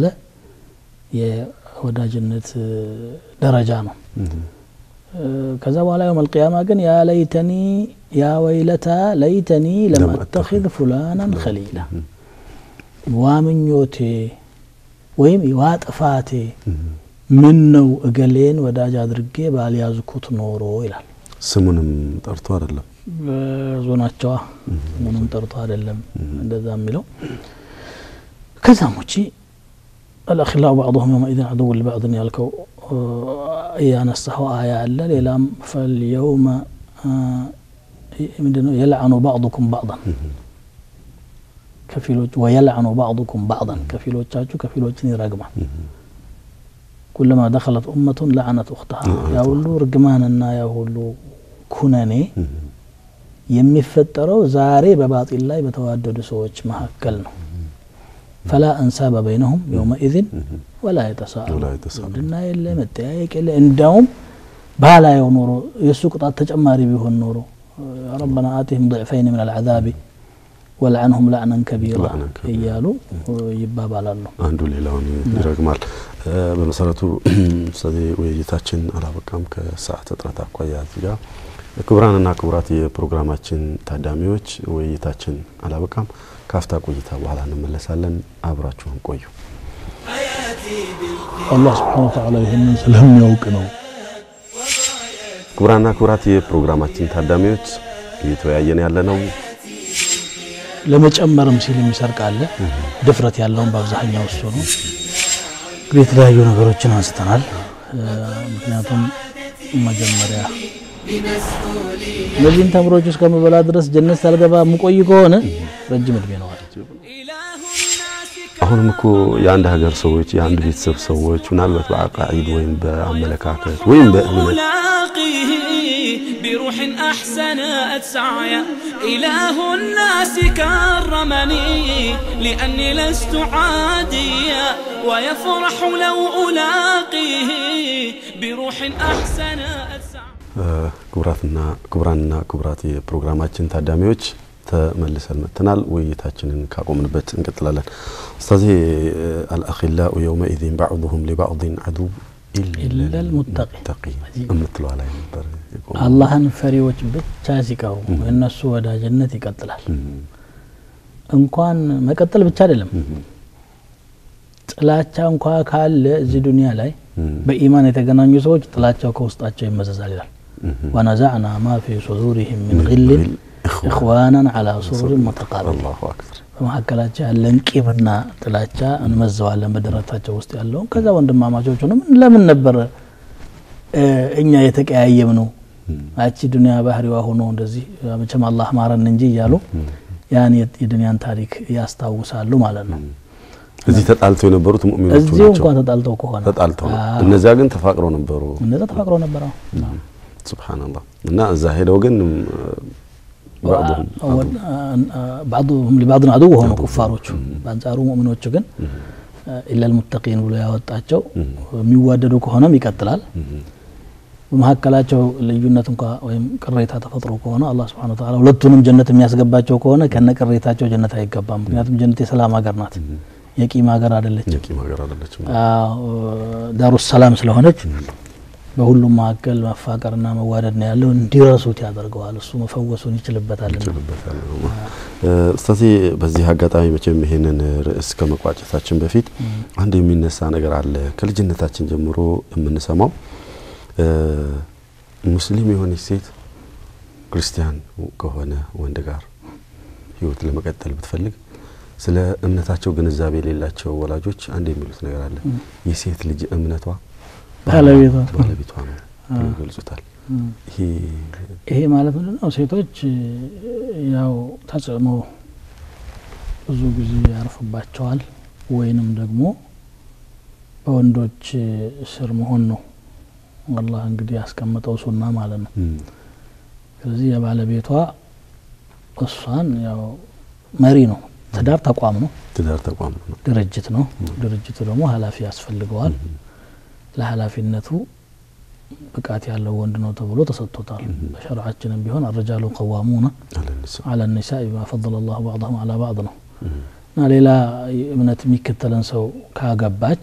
የወዳጅነት እ፣ ደረጃ ነው። እ፣ ከዛ በኋላ የውም አልቅያማ ግን ያ ለይተኒ ያ ወይለታ ለይተኒ ለም አተኺዝ ፉላናን ኸሊላ ዋምኞቴ ወይም ዋ ጥፋቴ ምን ነው እገሌን ወዳጅ አድርጌ ባልያዝኩት ኖሮ ይላል። ስሙንም ጠርቶ አይደለም ብዙ ናቸዋ ምንም ጠርቶ አይደለም እንደዛ የሚለው ከዛም ውጪ አልአኺላኡ ባዕضሁም የውመኢዝን ዐዱው ሊባዕድን ያልከው እ፣ ያነሳኸው አያ አለ ሌላም ፈልየውመ እ፣ ምንድነው የልዐኑ ባዕضኩም ባዕضን ከፊሎች ወየልዐኑ ባዕضኩም ባዕضን ከፊሎቻችሁ ከፊሎችን ይረግማል ኩለማ ደኸለት ኡመቱን ለዐነት ኡኽተሃ ያ ሁሉ ርግማንና ያ ሁሉ ኩነኔ የሚፈጠረው ዛሬ በባጢል ላይ በተዋደዱ ሰዎች መካከል ነው። ፈላ አንሳበ በይነሁም የውመኢዝን ወላ የተሳአሉ ወላ የተሳአሉ። ዝምድና የለ መጠያየቅ የለ። እንዲያውም ባላየው ኖሮ የእሱ ቅጣት ተጨማሪ ቢሆን ኖሮ ረበና አቲህም ضዕፈይን ምን አልዓዛቢ ወልዐንሁም ላዕነን ከቢራ ላዕነን ከቢራ እያሉ ይባባላሉ። አንዱ ሌላውን ይረግማል። እ፣ በመሰረቱ ኡስታዜ ውይይታችን አላበቃም ከሰዓት እጥረት አኳያ እዚህ ጋር ክቡራንና ክቡራት የፕሮግራማችን ታዳሚዎች ውይይታችን አላበቃም። ካፍታ ቆይታ በኋላ እንመለሳለን። አብራችሁን ቆዩ። አላህ ስብሓነ ወተዓላ ይህንን ስለሚያውቅ ነው። ክቡራንና ክቡራት የፕሮግራማችን ታዳሚዎች እየተወያየን ያለ ነው ለመጨመርም ሲል የሚሰርቅ አለ። ድፍረት ያለውን በአብዛኛው እሱ ነው። እንግዲህ የተለያዩ ነገሮችን አንስተናል። ምክንያቱም መጀመሪያ እነዚህን ተምሮች እስከምበላ ድረስ ጀነት ሳልገባ የምቆይ ከሆነ ረጅም እድሜ ነው አለ። አሁንም እኮ የአንድ ሀገር ሰዎች የአንድ ቤተሰብ ሰዎች ምናልባት በአቃኢድ ወይም በአመለካከት ወይም በእምነት ألاقيه بروح أحسنت سعيا إله الناس كرمني لأني لست عاديا ويفرح لو ألاقيه بروح أحسنت سعيا ክቡራትና ክቡራንና ክቡራት የፕሮግራማችን ታዳሚዎች ተመልሰን መጥተናል። ውይይታችንን ካቆምንበት እንቀጥላለን። ኡስታዜ አልአኺላኡ የውመኢዚን ባዕዱሁም ሊባዕድን ዐዱው ኢለል ሙተቂ የምትለዋ ላይ ነበር የቆመው። አላህን ፈሪዎች ብቻ ሲቀሩ የእነሱ ወዳጅነት ይቀጥላል። እንኳን መቀጠል ብቻ አይደለም ጥላቻ እንኳ ካለ እዚህ ዱንያ ላይ በኢማን የተገናኙ ሰዎች ጥላቻው ከውስጣቸው ይመዘዛል ይላል። ወነዛዕና ማ ፊ ሱዱሪህም ሚን ግልን ኢኽዋናን ዐላ ሱሩሪን ሙተቃቢል አላሁ አክበር በመካከላቸው ያለን ቂምና ጥላቻ እንመዘዋለን በደረታቸው ውስጥ ያለውን። ከዛ ወንድማማቾቹንም ለምን ነበር እኛ የተቀያየም ነው አቺ ዱንያ ባህሪዋ ሆኖ እንደዚህ መቼም አላህ ማረን እንጂ እያሉ ያን የዱንያን ታሪክ ያስታውሳሉ ማለት ነው። እዚህ ተጣልተው የነበሩት ሙእሚኖቹ እዚሁ ናቸው። እንኳን ተጣልተው ከሆነ ተጣልተው ነው። አዎ። እነዚያ ግን ተፋቅረው ነበሩ። እነዛ ተፋቅረው ነበር። አዎ። ሱብሃንአላህ እና እዛ ሄደው ግን ባዕዱሁም ባዕዱሁም ሊባዕድን አድው ሆኑ ኩፋሮቹ። በአንጻሩ ሙእሚኖቹ ግን ኢለል ሙተቂን ብሎ ያወጣቸው የሚዋደዱ ከሆነም ይቀጥላል። በመካከላቸው ልዩነት እንኳ ወይም ቅሬታ ተፈጥሮ ከሆነ አላህ ስብሐነ ወተዓላ ሁለቱንም ጀነት የሚያስገባቸው ከሆነ ከነ ቅሬታቸው ጀነት አይገባም። ምክንያቱም ጀነት የሰላም ሀገር ናት፣ የቂም ሀገር አይደለችም። የቂም ሀገር አይደለችም። ዳሩ ሰላም ስለሆነች በሁሉም መካከል መፋቀርና መዋደድ ነው ያለው። እንዲረሱት ያደርገዋል። እሱ መፈወሱን ይችልበታልና ይችልበታል። ኡስታዜ በዚህ አጋጣሚ መቼም ይሄንን ርዕስ ከመቋጨታችን በፊት አንድ የሚነሳ ነገር አለ። ከልጅነታችን ጀምሮ የምንሰማው ሙስሊም የሆነች ሴት ክርስቲያን ከሆነ ወንድ ጋር ህይወት ለመቀጠል ብትፈልግ ስለ እምነታቸው ግንዛቤ የሌላቸው ወላጆች አንድ የሚሉት ነገር አለ። የሴት ልጅ እምነቷ ባለቤቷ ባለቤቷ ነው ብለው ይገልጹታል። ይሄ ይሄ ማለት ምንድን ነው? ሴቶች ያው ተጽዕኖ ብዙ ጊዜ ያርፍባቸዋል፣ ወይንም ደግሞ በወንዶች ስር መሆን ነው አላህ እንግዲህ ያስቀምጠው ሱና ማለት ነው። ስለዚህ የባለቤቷ እሷን ያው መሪ ነው። ትዳር ተቋም ነው፣ ትዳር ተቋም ነው። ድርጅት ነው። ድርጅቱ ደግሞ ኃላፊ ያስፈልገዋል። ለኃላፊነቱ ብቃት ያለው ወንድ ነው ተብሎ ተሰጥቶታል። በሸርዓችንም ቢሆን አረጃሉ ቀዋሙና አለንስ አለ ኒሳ ቢማ ፈضለ ላሁ ባዕضሁም አላ ባዕድ ነው እና ሌላ እምነት የሚከተለን ሰው ካገባች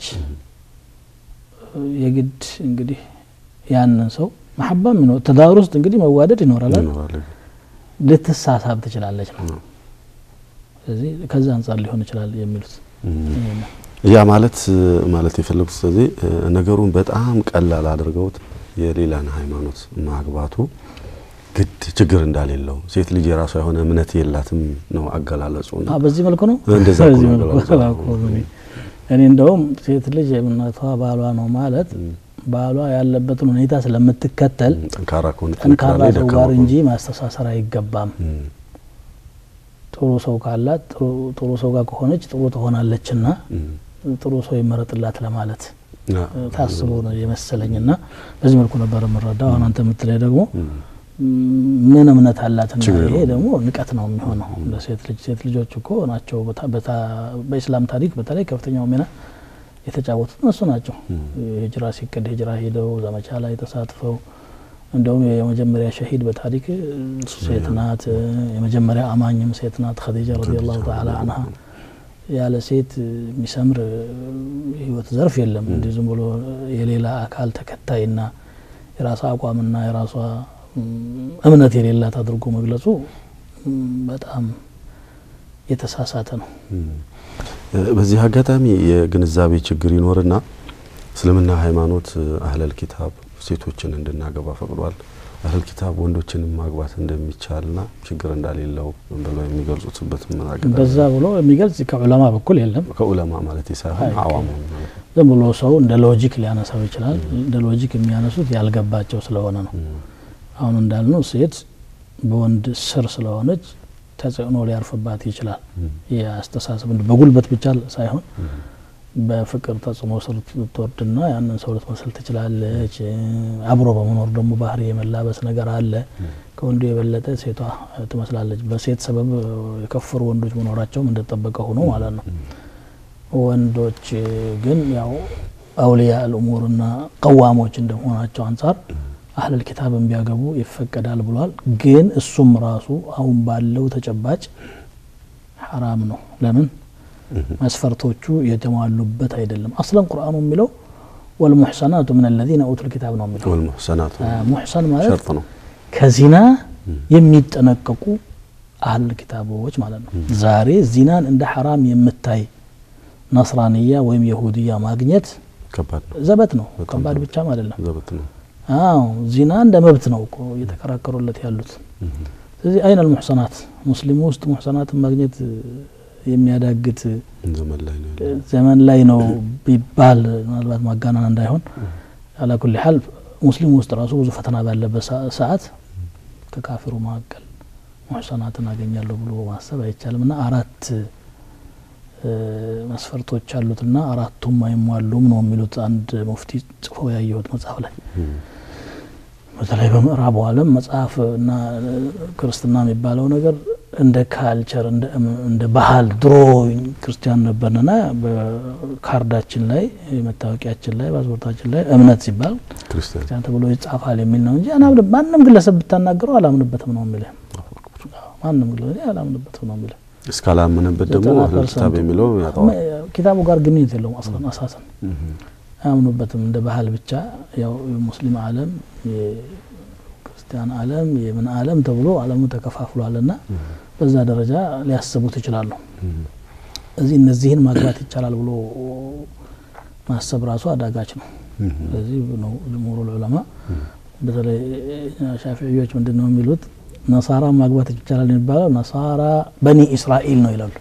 የግድ እንግዲህ ያንን ሰው መሐባም ይኖር ትዳር ውስጥ እንግዲህ መዋደድ ይኖራል አይደል? ይኖራል። ልትሳሳብ ትችላለች ነው። ስለዚህ ከዛ አንጻር ሊሆን ይችላል የሚሉት ይሄ ነው። ያ ማለት ማለት የፈለጉት ስለዚህ ነገሩን በጣም ቀላል አድርገውት የሌላን ሃይማኖት ማግባቱ ግድ ችግር እንዳሌለው ሴት ልጅ የራሷ የሆነ እምነት የላትም ነው አገላለጹ። አ በዚህ መልኩ ነው እንደዛ እኮ በዚህ ነው መልኩ አገላለጹ። አላውቀውም እኔ። እኔ እንደውም ሴት ልጅ እምነቷ ባሏ ነው ማለት ባሏ ያለበትን ሁኔታ ስለምትከተል ጠንካራ ከሆነ ጠንካራ ላይ ሰው ደካማ ጋር ከሆነ- እንጂ ማስተሳሰር አይገባም። እም፣ ጥሩ ሰው ካላት ጥሩ- ጥሩ ሰው ጋር ከሆነች ጥሩ ትሆናለችና እም፣ ጥሩ ሰው ይመረጥላት ለማለት ያ፣ ታስቦ ነው የመሰለኝና በዚህ መልኩ ነበር የምረዳው። አሁን አንተ የምትለይ ደግሞ እም፣ ምን እምነት አላትና ችግር ይሄ የለውም። ደግሞ ንቀት ነው የሚሆነው ለሴት ልጅ። ሴት ልጆች እኮ ናቸው በታ- በታ- በኢስላም ታሪክ በተለይ ከፍተኛው ሚና የተጫወቱት እነሱ ናቸው። ሂጅራ ሲቀድ ሂጅራ ሄደው ዘመቻ ላይ ተሳትፈው እንደውም የመጀመሪያ ሸሂድ በታሪክ ሴት ናት። የመጀመሪያ አማኝም ሴት ናት ኸዲጃ ረዲየላሁ ተዓላ አንሃ። ያለ ሴት የሚሰምር ህይወት ዘርፍ የለም። እንዲህ ዝም ብሎ የሌላ አካል ተከታይና የራሷ አቋምና የራሷ ም፣ እምነት የሌላት አድርጎ መግለጹ ም፣ በጣም የተሳሳተ ነው። እም። በዚህ አጋጣሚ የግንዛቤ ችግር ይኖርና እስልምና ሃይማኖት አህለል ኪታብ ሴቶችን እንድናገባ ፈቅዷል። አህለል ኪታብ ወንዶችንም ማግባት እንደሚቻልና ችግር እንዳሌለው ብለው የሚገልጹትበት ምን አጋጣሚ በዛ ብሎ የሚገልጽ ከዑለማ በኩል የለም። ከኡለማ ማለት ሳይሆን አይ፣ አዋሙ ማለት ነው። ዝም ብሎ ሰው እንደ ሎጂክ ሊያነሳው ይችላል። እንደ ሎጂክ የሚያነሱት ያልገባቸው ስለሆነ ነው። አሁን እንዳልነው ሴት በወንድ ስር ስለሆነች ተጽዕኖ ሊያርፍባት ይችላል። የአስተሳሰብ በጉልበት ብቻ ሳይሆን በፍቅር ተጽዕኖ ስር ልትወርድና ያንን ሰው ልትመስል ትችላለች። አብሮ በመኖር ደግሞ ባህሪ የመላበስ ነገር አለ። ከወንዱ የበለጠ ሴቷ ትመስላለች። በሴት ሰበብ የከፈሩ ወንዶች መኖራቸውም እንደጠበቀ ሆኖ ማለት ነው። ወንዶች ግን ያው አውሊያ ልእሙርና ቀዋሞች እንደመሆናቸው አንጻር አህለል ኪታብን ቢያገቡ ይፈቀዳል ብሏል። ግን እሱም ራሱ አሁን ባለው ተጨባጭ ሐራም ነው። ለምን? መስፈርቶቹ የተሟሉበት አይደለም። አስለን ቁርአኑ የሚለው ወልሙሕሰናቱ ምን አለዚነ ኡቱል ኪታብ ነው የሚለው። ወልሙሕሰናቱ ሙሕሰን ማለት ሸርጥ ነው። ከዚና የሚጠነቀቁ አህል ኪታቦች ማለት ነው። ዛሬ ዚናን እንደ ሐራም የምታይ ነስራንያ ወይም የሁድያ ማግኘት ከባድ ነው። ዘበት ነው። በጣም ከባድ ዘበት። ብቻም አይደለም። ዘበት ነው። አዎ ዚና እንደ መብት ነው እኮ እየተከራከሩለት ያሉት። ስለዚህ አይን አልሙሕሰናት ሙስሊሙ ውስጥ ሙሕሰናትን ማግኘት የሚያዳግት ዘመን ላይ ነው ያለው። ዘመን ላይ ነው ቢባል ምናልባት ማጋነን እንዳይሆን አላኩል ሀል ሙስሊሙ ውስጥ ራሱ ብዙ ፈተና ባለበት ሰ- ሰዓት ከካፊሩ መካከል ሙሕሰናትን አገኛለሁ ብሎ ማሰብ አይቻልም። እና አራት እ፣ መስፈርቶች አሉትና አራቱም አይሟሉም ነው የሚሉት አንድ ሙፍቲ ጽፎ ያየሁት መጽሐፍ ላይ በተለይ በምዕራቡ ዓለም መጽሐፍ እና እ፣ ክርስትና የሚባለው ነገር እንደ ካልቸር እንደ እም- እንደ ባህል ድሮ ክርስቲያን ነበርንና በካርዳችን ላይ መታወቂያችን ላይ ፓስፖርታችን ላይ እምነት ሲባል ክርስቲያን ክርስቲያን ተብሎ ይጻፋል የሚል ነው እንጂ አናምን ማንም ግለሰብ ብታናገረው አላምንበትም ነው የሚልህ። ማንም ግለሰብ አላምንበትም ነው የሚልህ። እስካላመነበት ደግሞ ዘጠና አህለል ኪታብ ፐርሰንቱ የሚለው ያጠዋል። ኪታቡ ጋር ግንኙነት የለውም አስለን አሳሰን አያምኑበትም። እንደ ባህል ብቻ ያው የሙስሊም ዓለም የክርስቲያን ዓለም የምን ዓለም ተብሎ ዓለሙ ተከፋፍሏልና በዛ ደረጃ ሊያስቡት ይችላሉ። እዚህ እነዚህን ማግባት ይቻላል ብሎ ማሰብ ራሱ አዳጋች ነው። ስለዚህ ነው ጅምሁሩል ዑለማ በተለይ ሻፊዕዮች ምንድን ነው የሚሉት ነሳራ ማግባት ይቻላል የሚባለው ነሳራ በኒ እስራኤል ነው ይላሉ።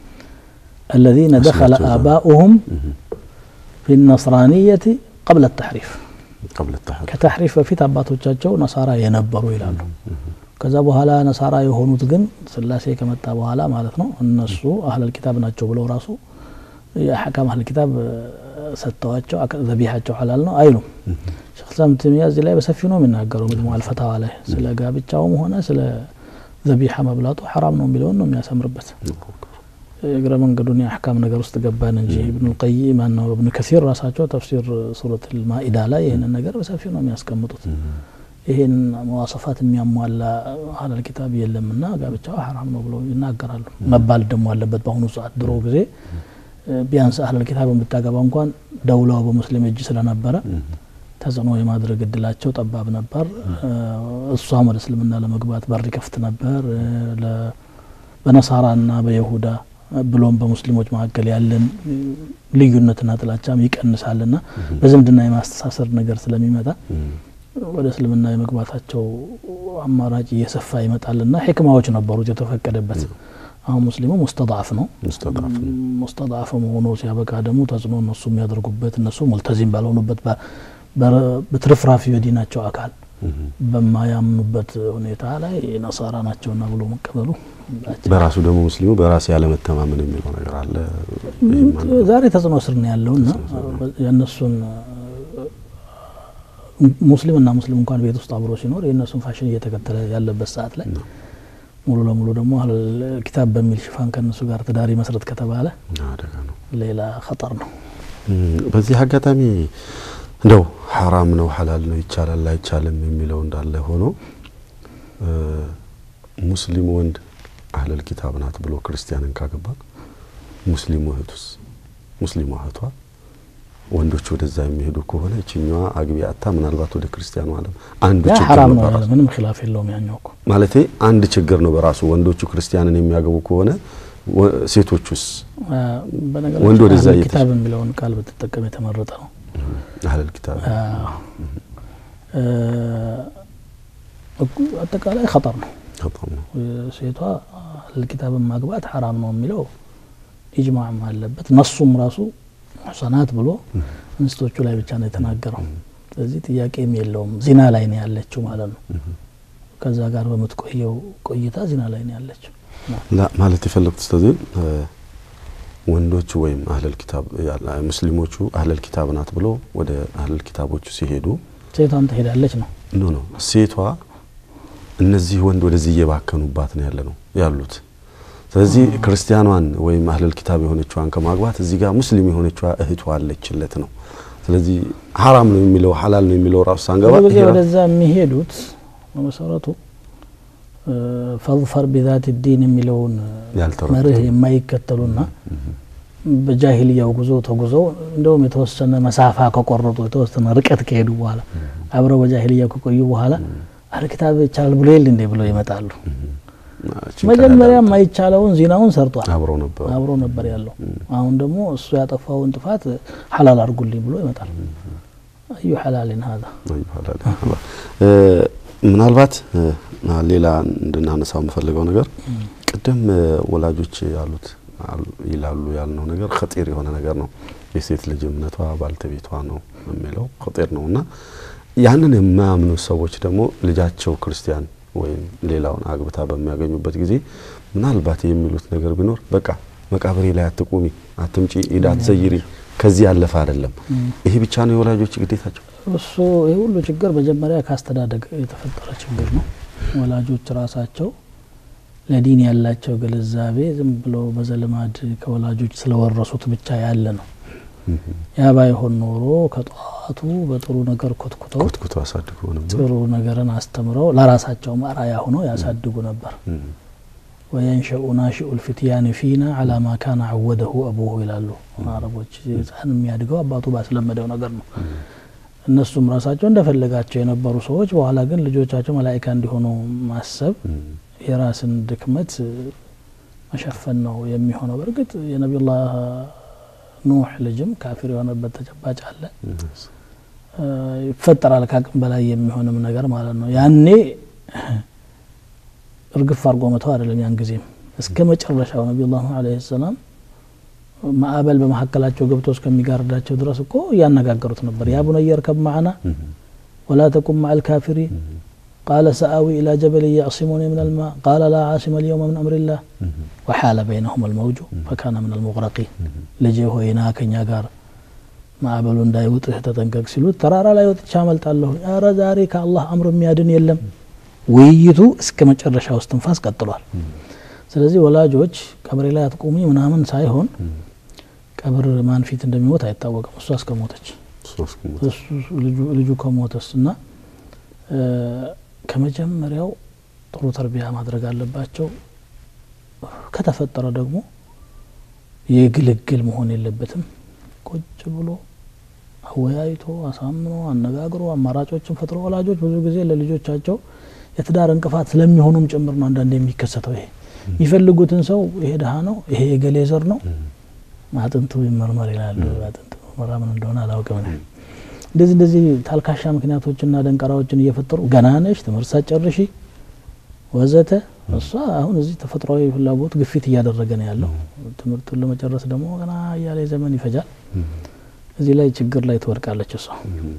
الذين دخل أصلاً آباؤهم في النصرانية قبل التحريف ቀብለ ተሐሪፍ ከተሕሪፍ በፊት አባቶቻቸው ነሳራ የነበሩ ይላሉ። ከዛ በኋላ ነሳራ የሆኑት ግን ስላሴ ከመጣ በኋላ ማለት ነው እነሱ አህለል ኪታብ ናቸው ብለው ራሱ የአሕካም አህለል ኪታብ እ፣ ሰጥተዋቸው አከ- ዘቢሓቸው ሐላል ነው አይሉም። ሸይኽ ኢስላም ተይሚያ እዚህ ላይ በሰፊው ነው የሚናገረው መጅሙዕ አልፈታዋ ላይ ስለ ጋብቻውም ሆነ ስለ ዘቢሓ መብላቱ ሐራም ነው የሚለውን ነው የሚያሰምርበት። እግረ መንገዱን የአሕካም ነገር ውስጥ ገባን እንጂ ኢብኑል ቀይም ማነው እብኑ ከሲር ራሳቸው ተፍሲር ሱረት ልማኢዳ ላይ ይህንን ነገር በሰፊው ነው የሚያስቀምጡት። ይህን መዋሰፋት የሚያሟላ አህለል ኪታብ የለምና ጋብቻው ሐራም ነው ብለው ይናገራሉ። መባል ደግሞ አለበት። በአሁኑ ሰዓት ድሮ ጊዜ እ፣ ቢያንስ አህለል ኪታብ የምታገባ እንኳን ደውላው በሙስሊም እጅ ስለነበረ ተጽዕኖ የማድረግ እድላቸው ጠባብ ነበር። እ፣ እሷም ወደ እስልምና ለመግባት በር ይከፍት ነበር። እ፣ ለ- በነሳራና በይሁዳ ብሎም በሙስሊሞች መካከል ያለን እ፣ ልዩነትና ጥላቻም ይቀንሳልና በዝምድና የማስተሳሰር ነገር ስለሚመጣ ወደ እስልምና የመግባታቸው አማራጭ እየሰፋ ይመጣልና ሕክማዎች ነበሩት የተፈቀደበት። አሁን ሙስሊሙ ሙስተضዓፍ ነው። ሙስተضዓፍ ነው። ሙስተضዓፍ ሆኖ ሲያበቃ ደግሞ ተጽዕኖ እነሱ የሚያደርጉበት እነሱ ሙልተዚም ባልሆኑበት በ- በ- በትርፍራፊ የዲናቸው አካል በማያምኑበት ሁኔታ ላይ ነሳራ ናቸውና ብሎ መቀበሉ በራሱ ደግሞ ሙስሊሙ በራሴ ያለመተማመን የሚለው ነገር አለ። ይህም አንዱ ዛሬ ተጽዕኖ ስር ነው ያለውና የእነሱን ሙስሊምና ሙስሊም እንኳን ቤት ውስጥ አብሮ ሲኖር የእነሱን ፋሽን እየተከተለ ያለበት ሰዓት ላይ ሙሉ ለሙሉ ደግሞ አህለል ኪታብ በሚል ሽፋን ከእነሱ ጋር ትዳሪ መስረት ከተባለ አደጋ ነው። ሌላ ኸጠር ነው። እም፣ በዚህ አጋጣሚ እንደው ሐራም ነው ሐላል ነው ይቻላል አይቻልም የሚለው እንዳለ ሆኖ እ፣ ሙስሊም ወንድ አህለል ኪታብ ናት ብሎ ክርስቲያንን ካገባ ሙስሊሙ እህቱስ ሙስሊሙ እህቷ ወንዶች ወደዛ የሚሄዱ ከሆነ ይችኛዋ አግቢ አታ ምናልባት ወደ ክርስቲያኑ ዓለም አንዱ ያ ችግር ሐራም ነው ነው ያለ በራሱ ምንም ኺላፍ የለውም። ያኛው እኮ ማለቴ አንድ ችግር ነው በራሱ ወንዶቹ ክርስቲያንን የሚያገቡ ከሆነ ወ- ሴቶቹስ አ፣ ወንድ በነገራችን ወደዛ አህለል እየተሸ- ኪታብ የሚለውን ቃል ብትጠቀም የተመረጠ ነው። አህለል ኪታብ አ፣ እ፣ እኩ- አጠቃላይ ኸጠር ነው። በጣም ነው ሴቷ አህለል ኪታብን ማግባት ሐራም ነው የሚለው ኢጅማዕም አለበት። ነሱም ራሱ ሙሕሰናት ብሎ እንስቶቹ ላይ ብቻ ነው የተናገረው። ስለዚህ ጥያቄም የለውም ዚና ላይ ነው ያለችው ማለት ነው። ከዛ ጋር በምትቆየው ቆይታ ዚና ላይ ነው ያለችው። ላ ማለት የፈለጉት ስለዚህ ወንዶቹ ወይም አህለል ኪታብ ያለ- ሙስሊሞቹ አህለል ኪታብ ናት ብሎ ወደ አህለል ኪታቦቹ ሲሄዱ ሴቷም ትሄዳለች ነው ኖ ኖ ሴቷ እነዚህ ወንድ ወደዚህ እየባከኑባት ነው ያለ ነው ያሉት። ስለዚህ ክርስቲያኗን ወይም አህለል ኪታብ የሆነችዋን ከማግባት እዚህ ጋር ሙስሊም የሆነችዋ እህቷ አለችለት ነው። ስለዚህ ሀራም ነው የሚለው ሀላል ነው የሚለው ራሱ ሳንገባ ብዙ ጊዜ ይሄ ራ- ወደዛ የሚሄዱት በመሰረቱ እ፣ ፈظፈር ቢዛት ዲን የሚለውን ያልተረዱት። መርህ የማይከተሉና በጃሂልያው ጉዞ ተጉዘው እንደውም የተወሰነ መሳፋ ከቆረጡ የተወሰነ ርቀት ከሄዱ በኋላ አብረው በጃሂልያው ከቆዩ በኋላ አህል ኪታብ ይቻላል ብሎ የለ እንዴ ብለው ይመጣሉ። ችን መጀመሪያ የማይቻለውን ዚናውን ሰርቷል፣ አብረው ነበሩ። አብሮ ነበር ያለው። አሁን ደግሞ እሱ ያጠፋውን ጥፋት ሐላል አድርጉልኝ ብሎ ይመጣል። አዩ ሐላልን ሀዛ ይባላል። እ፣ ምናልባት እ፣ ሌላ እንድናነሳው የምፈልገው ነገር ቅድም እ፣ ወላጆች ያሉት አሉ- ይላሉ ያልነው ነገር ኸጢር የሆነ ነገር ነው። የሴት ልጅ እምነቷ ባልተቤቷ ነው የሚለው ኸጢር ነው እና ያንን የማያምኑ ሰዎች ደግሞ ልጃቸው ክርስቲያን ወይም ሌላውን አግብታ በሚያገኙበት ጊዜ ምናልባት የሚሉት ነገር ቢኖር በቃ መቃብሬ ላይ አትቁሚ፣ አትምጪ፣ ኢድ አትዘይሪ፣ ከዚህ ያለፈ አይደለም። ይሄ ብቻ ነው የወላጆች ግዴታቸው። እሱ ይህ ሁሉ ችግር መጀመሪያ ካስተዳደግ የተፈጠረ ችግር ነው። ወላጆች ራሳቸው ለዲን ያላቸው ግንዛቤ ዝም ብሎ በዘልማድ ከወላጆች ስለወረሱት ብቻ ያለ ነው። ያ ባይሆን ኖሮ ከጠዋቱ በጥሩ ነገር ኮትኩተው ኮትኩቶ አሳድጎ ነበር። ጥሩ ነገርን አስተምረው ለራሳቸውም አርአያ ሆነው ያሳድጉ ነበር። ወየንሸኡ ናሽኡ ልፊትያን ፊና አላ ማ ካነ አወደሁ አቡሁ ይላሉ አረቦች። ህፃን የሚያድገው አባቱ ባስለመደው ነገር ነው። እነሱም ራሳቸው እንደፈለጋቸው የነበሩ ሰዎች በኋላ ግን ልጆቻቸው መላኢካ እንዲሆኑ ማሰብ የራስን ድክመት መሸፈን ነው የሚሆነው። በእርግጥ የነቢዩላህ ኑህ ልጅም ካፊር የሆነበት ተጨባጭ አለ። ይፈጠራል ከአቅም በላይ የሚሆንም ነገር ማለት ነው። ያኔ እርግፍ አድርጎ መተው አይደለም። ያን ጊዜም እስከ መጨረሻው ነቢዩላህ ኑህ ዓለይሂ ሰላም ማዕበል በመካከላቸው ገብቶ እስከሚጋርዳቸው ድረስ እኮ እያነጋገሩት ነበር። ያ ቡነየ እርከብ መዓና ወላ ተቁም መዐል ካፊሪን ቃለ ሰአዊ ኢላ ጀበል ያዕሲሙኒ ምን ልማ ቃለ ላ ዓሲመ ልየውመ ምን አምሪላህ ወሓለ በይነሁም አልመውጁ ፈካነ ምን አልሙግረቂን ልጄ ሆይና ከኛ ጋር ማዕበሉ እንዳይውጥህ ተጠንቀቅ ሲሉት ተራራ ላይ ወጥቻ አመልጣለሁ። ኧረ ዛሬ ከአላህ አምር የሚያድን የለም። ውይይቱ እስከ መጨረሻው እስትንፋስ ቀጥሏል። ስለዚህ ወላጆች ቀብሬ ላይ አትቁሚ ምናምን ሳይሆን ቀብር ማን ፊት እንደሚሞት አይታወቅም። እሷ እስከሞተች ልጁ ከሞተስ እና ከመጀመሪያው ጥሩ ተርቢያ ማድረግ አለባቸው። ከተፈጠረ ደግሞ የግልግል መሆን የለበትም። ቁጭ ብሎ አወያይቶ አሳምኖ አነጋግሮ አማራጮችን ፈጥሮ ወላጆች ብዙ ጊዜ ለልጆቻቸው የትዳር እንቅፋት ስለሚሆኑም ጭምር ነው አንዳንድ የሚከሰተው። ይሄ የሚፈልጉትን ሰው ይሄ ድሀ ነው፣ ይሄ የገሌ ዘር ነው፣ አጥንቱ ይመርመር ይላሉ። አጥንቱ ምርመራ ምን እንደሆነ አላውቅም። እንደዚህ እንደዚህ ታልካሻ ምክንያቶችና ደንቀራዎችን እየፈጠሩ ገና ነሽ፣ ትምህርት ሳትጨርሺ ወዘተ። እሷ አሁን እዚህ ተፈጥሯዊ ፍላጎት ግፊት እያደረገ ነው ያለው። ትምህርቱን ለመጨረስ ደግሞ ገና እያለ ዘመን ይፈጃል። እዚህ ላይ ችግር ላይ ትወድቃለች እሷ።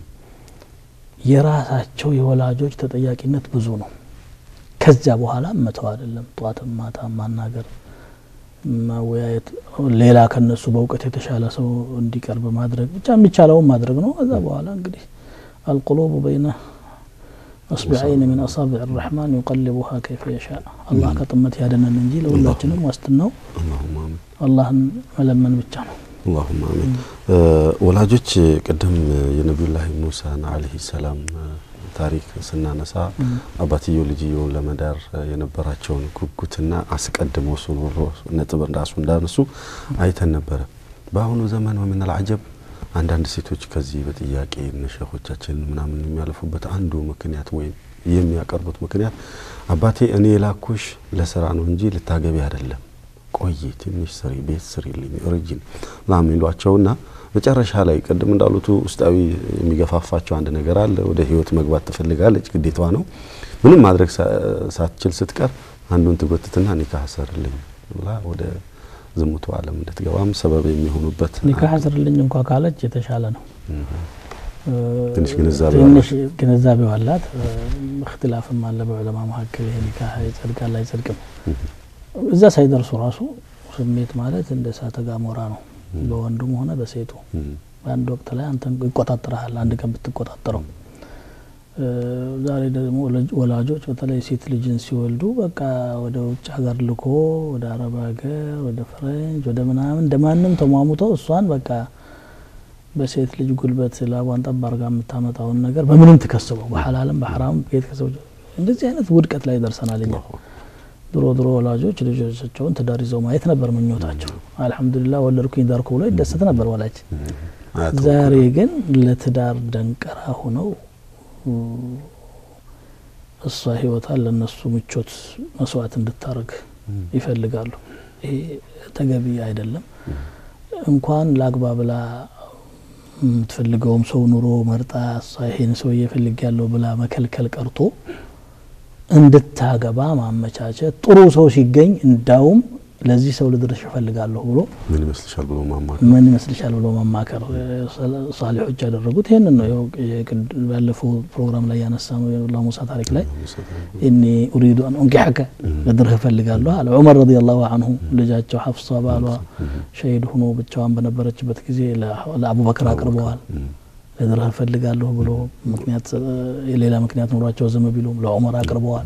የራሳቸው የወላጆች ተጠያቂነት ብዙ ነው። ከዚያ በኋላ መተው አይደለም፣ ጧትም ማታ ማናገር፣ ማወያየት፣ ሌላ ከነሱ በእውቀት የተሻለ ሰው እንዲቀርብ ማድረግ፣ ብቻ የሚቻለውን ማድረግ ነው። ከዛ በኋላ እንግዲህ አልቁሉቡ በይነ አስቢዐይን ሚን አሳቢዕ ረሕማን ዩቀልቡሃ ከይፈ የሻ። አላህ ከጥመት ያደነን እንጂ ለሁላችንም ዋስትናው አላህን መለመን ብቻ ነው። አላሁማ አሚን። ወላጆች ቅድም የነቢዩላህ ሙሳን አለይሂ ሰላም ታሪክ ስናነሳ አባትየው ልጅየውን ለመዳር የነበራቸውን ጉጉትና አስቀድመው እሱ ኖሮ ነጥብ ራሱ እንዳነሱ አይተን ነበረ። በአሁኑ ዘመን ወሚነል አጀብ አንዳንድ ሴቶች ከዚህ በጥያቄ ሸኾቻችን ምናምን የሚያልፉበት አንዱ ምክንያት ወይም የሚያቀርቡት ምክንያት አባቴ እኔ የላኩሽ ለስራ ነው እንጂ ልታገቢ አይደለም ቆይ ትንሽ ስሪ፣ ቤት ስሪልኝ፣ እርጅን ምናምን ይሏቸውና መጨረሻ ላይ ቅድም እንዳሉት ውስጣዊ የሚገፋፋቸው አንድ ነገር አለ። ወደ ህይወት መግባት ትፈልጋለች፣ ግዴታዋ ነው። ምንም ማድረግ ሳትችል ስትቀር አንዱን ትጎትትና ኒካህ ሰርልኝ ብላ ወደ ዝሙቱ ዓለም እንድትገባም ሰበብ የሚሆኑበት ኒካህ አስርልኝ እንኳ ካለች የተሻለ ነው። ትንሽ ግንዛቤ ትንሽ ግንዛቤው አላት። እክትላፍም አለ በዑለማ መካከል ይሄ ኒካህ ይጸድቃል አይጸድቅም። እዛ ሳይደርሱ ራሱ ስሜት ማለት እንደ እሳተ ገሞራ ነው፣ በወንዱም ሆነ በሴቱ በአንድ ወቅት ላይ አንተን ይቆጣጠረሃል። አንድ ቀን ብትቆጣጠረው ዛሬ ደግሞ ወላጆች በተለይ ሴት ልጅን ሲወልዱ በቃ ወደ ውጭ ሀገር ልኮ ወደ አረብ ሀገር ወደ ፈረንጅ ወደ ምናምን እንደ ማንም ተሟሙተው እሷን በቃ በሴት ልጅ ጉልበት ላቧን ጠብ አርጋ የምታመጣውን ነገር በምንም ትከስበው በሐላልም በሐራም ቤት ከሰው እንደዚህ አይነት ውድቀት ላይ ደርሰናል። እኛ ድሮ ድሮ ወላጆች ልጆቻቸውን ትዳር ይዘው ማየት ነበር ምኞታቸው። አልሐምዱሊላህ ወለድኩኝ ዳርኩ ብሎ ይደሰት ነበር ወላጅ። ዛሬ ግን ለትዳር ደንቀራ ሆነው እሷ ህይወቷን ለእነሱ ምቾት መስዋዕት እንድታደርግ ይፈልጋሉ። ይሄ ተገቢ አይደለም። እንኳን ለአግባ ብላ የምትፈልገውም ሰው ኑሮ መርጣ እሷ ይሄን ሰውዬ እፈልጋለሁ ብላ መከልከል ቀርቶ እንድታገባ ማመቻቸት፣ ጥሩ ሰው ሲገኝ እንዳውም ለዚህ ሰው ልድርሽ እፈልጋለሁ ብሎ ምን ይመስልሻል ብሎ ማማከር ምን ይመስልሻል ብሎ መማከር ሳሊሖች ያደረጉት ይህንን ነው። ያው ባለፈው ፕሮግራም ላይ ያነሳ ነው ሙሳ ታሪክ ላይ እኒ ኡሪዱ አን ኡንኪሐከ ልድርህ እፈልጋለሁ አለ ዑመር ረዲየላሁ አንሁ። ልጃቸው ሐፍሳ ባሏ ሸሂድ ሆኖ ብቻዋን በነበረችበት ጊዜ ለአቡበክር አቅርበዋል። ልድርህ እፈልጋለሁ ብሎ ምክንያት የሌላ ምክንያት ኖሯቸው ዝም ቢሉም ለዑመር አቅርበዋል።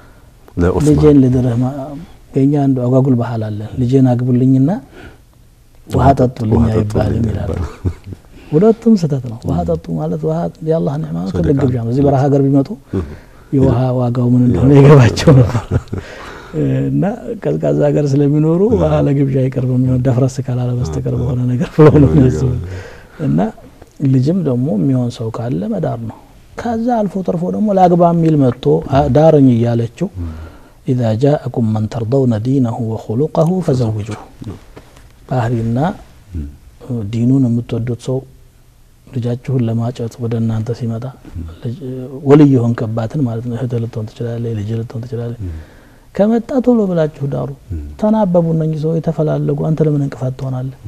ልጄን ልድርህ የኛ አንዱ አጓጉል ባህል አለ። ልጄን አግቡልኝና ውሃ ጠጡልኝ አይባልም ይላሉ። ሁለቱም ስህተት ነው። ውሃ ጠጡ ማለት ውሃ የአላህ ኒዕማ ነው፣ ትልቅ ግብዣ ነው። እዚህ በረሃ ሀገር ቢመጡ የውሃ ዋጋው ምን እንደሆነ የገባቸው ነበር እና ቀዝቃዛ ሀገር ስለሚኖሩ ውሃ ለግብዣ አይቀርብም የሚሆን ደፍረስ ካላለ በስተቀር በሆነ ነገር ብሎ ነው የሚያስቡ እና ልጅም ደግሞ የሚሆን ሰው ካለ መዳር ነው። ከዛ አልፎ ተርፎ ደግሞ ለአግባ የሚል መጥቶ ዳረኝ እያለችው ኢዛ ጃአኩም መን ተርደውነ ዲነሁ ወኹሉቀሁ ፈዘውጁሁ ባህሪና ዲኑን የምትወዱት ሰው ልጃችሁን ለማጨት ወደ እናንተ ሲመጣ ወልይ የሆንክባትን ማለት ነው። እህት ልትሆን ትችላለች፣ ልጅ ልትሆን ትችላለች። ከመጣ ቶሎ ብላችሁ ዳሩ። ተናበቡ እነኚህ ሰው የተፈላለጉ አንተ ለምን እንቅፋት ትሆናለህ?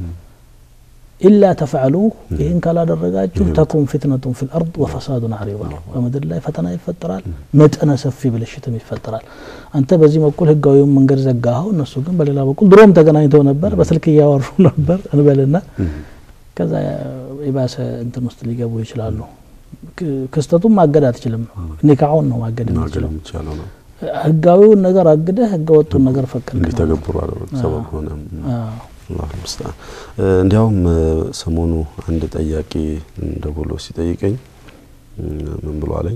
ኢላ ተፍዐሉ ይህን ካላደረጋችሁ ተኩን ፊትነቱን ፊል አርድ ወፈሳዱን አሪባ በምድር ላይ ፈተና ይፈጠራል፣ መጠነ ሰፊ ብልሽትም ይፈጠራል። አንተ በዚህ በኩል ህጋዊውን መንገድ ዘጋኸው፣ እነሱ ግን በሌላ በኩል ድሮም ተገናኝተው ነበር፣ በስልክ እያወሩ ነበር እንበልና ከዛ የባሰ እንትን ውስጥ ሊገቡ ይችላሉ። ክስተቱን ማገድ አትችልም። ኒካሑን ነው ማገድ የምትችለው። ህጋዊውን ነገር አግደህ ህገወጡን ነገር ፈቀድ እንዲተገብሩ ሰበብ ሆነ። አላሁ ሙስተዓን። እንዲያውም ሰሞኑ አንድ ጠያቂ ደውሎ ሲጠይቀኝ ምን ብሎ አለኝ፣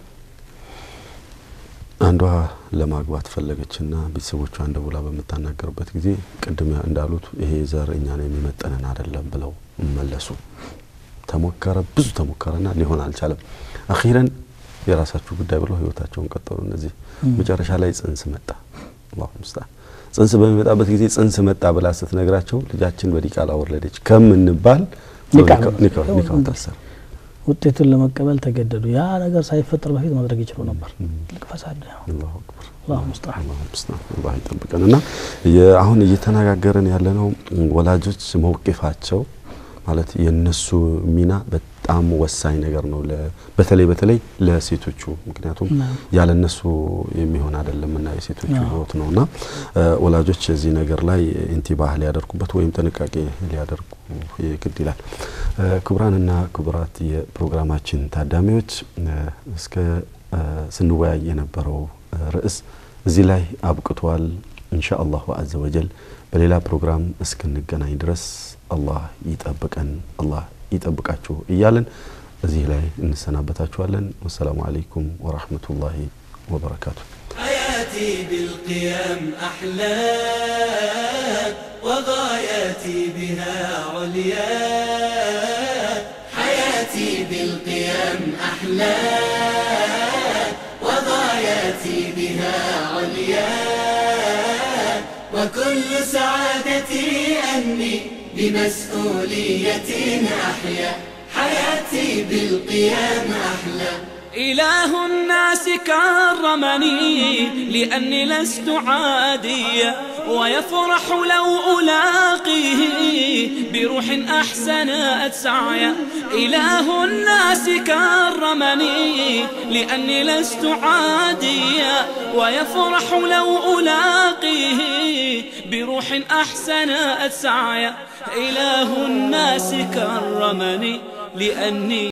አንዷ ለማግባት ፈለገችና ቤተሰቦቿን ደውላ በምታናገርበት ጊዜ ቅድም እንዳሉት ይሄ ዘር እኛን የሚመጠንን አይደለም ብለው መለሱ። ተሞከረ፣ ብዙ ተሞከረና ሊሆን አልቻለም። አኺረን የራሳችሁ ጉዳይ ብለው ህይወታቸውን ቀጠሉ። እነዚህ መጨረሻ ላይ ጽንስ መጣ። አላሁ ሙስተዓን ጽንስ በሚመጣበት ጊዜ ጽንስ መጣ ብላ ስትነግራቸው ልጃችን በዲቃላ ወለደች ከምንባል ኒካሁ ታሰረ። ውጤቱን ለመቀበል ተገደዱ። ያ ነገር ሳይፈጠር በፊት ማድረግ ይችሉ ነበር። ትልቅ ፈሳድ ነው። አላሁ አክበር። አላሁ ሙስተዓን። አላሁ ሙስተዓን። አላህ ይጠብቀን። እና አሁን እየተነጋገርን ያለነው ወላጆች መውቂፋቸው ማለት የነሱ ሚና በጣም ወሳኝ ነገር ነው። በተለይ በተለይ ለሴቶቹ ምክንያቱም ያለ እነሱ የሚሆን አይደለም እና የሴቶቹ ህይወት ነው እና ወላጆች እዚህ ነገር ላይ ኢንቲባህ ሊያደርጉበት ወይም ጥንቃቄ ሊያደርጉ ግድ ይላል። ክቡራንና ክቡራት የፕሮግራማችን ታዳሚዎች እስከ ስንወያይ የነበረው ርዕስ እዚህ ላይ አብቅቷል። ኢንሻ አላሁ አዘ ወጀል በሌላ ፕሮግራም እስክንገናኝ ድረስ አላህ ይጠብቀን፣ አላህ ይጠብቃችሁ እያለን እዚህ ላይ እንሰናበታችኋለን። ወሰላሙ አለይኩም ወራህመቱላሂ ወበረካቱ። حياتي بالقيم أحلى وغاياتي بها عليا حياتي بالقيم أحلى وغاياتي بها عليا وكل سعادتي أني بمسؤولية أحيا حياتي بالقيام أحلى إله الناس كرمني لأني لست عاديا ويفرح لو ألاقيه بروح أحسنت سعيا إله الناس كرمني لأني لست عاديا ويفرح لو ألاقيه بروح أحسنت سعيا إله الناس كرمني لأني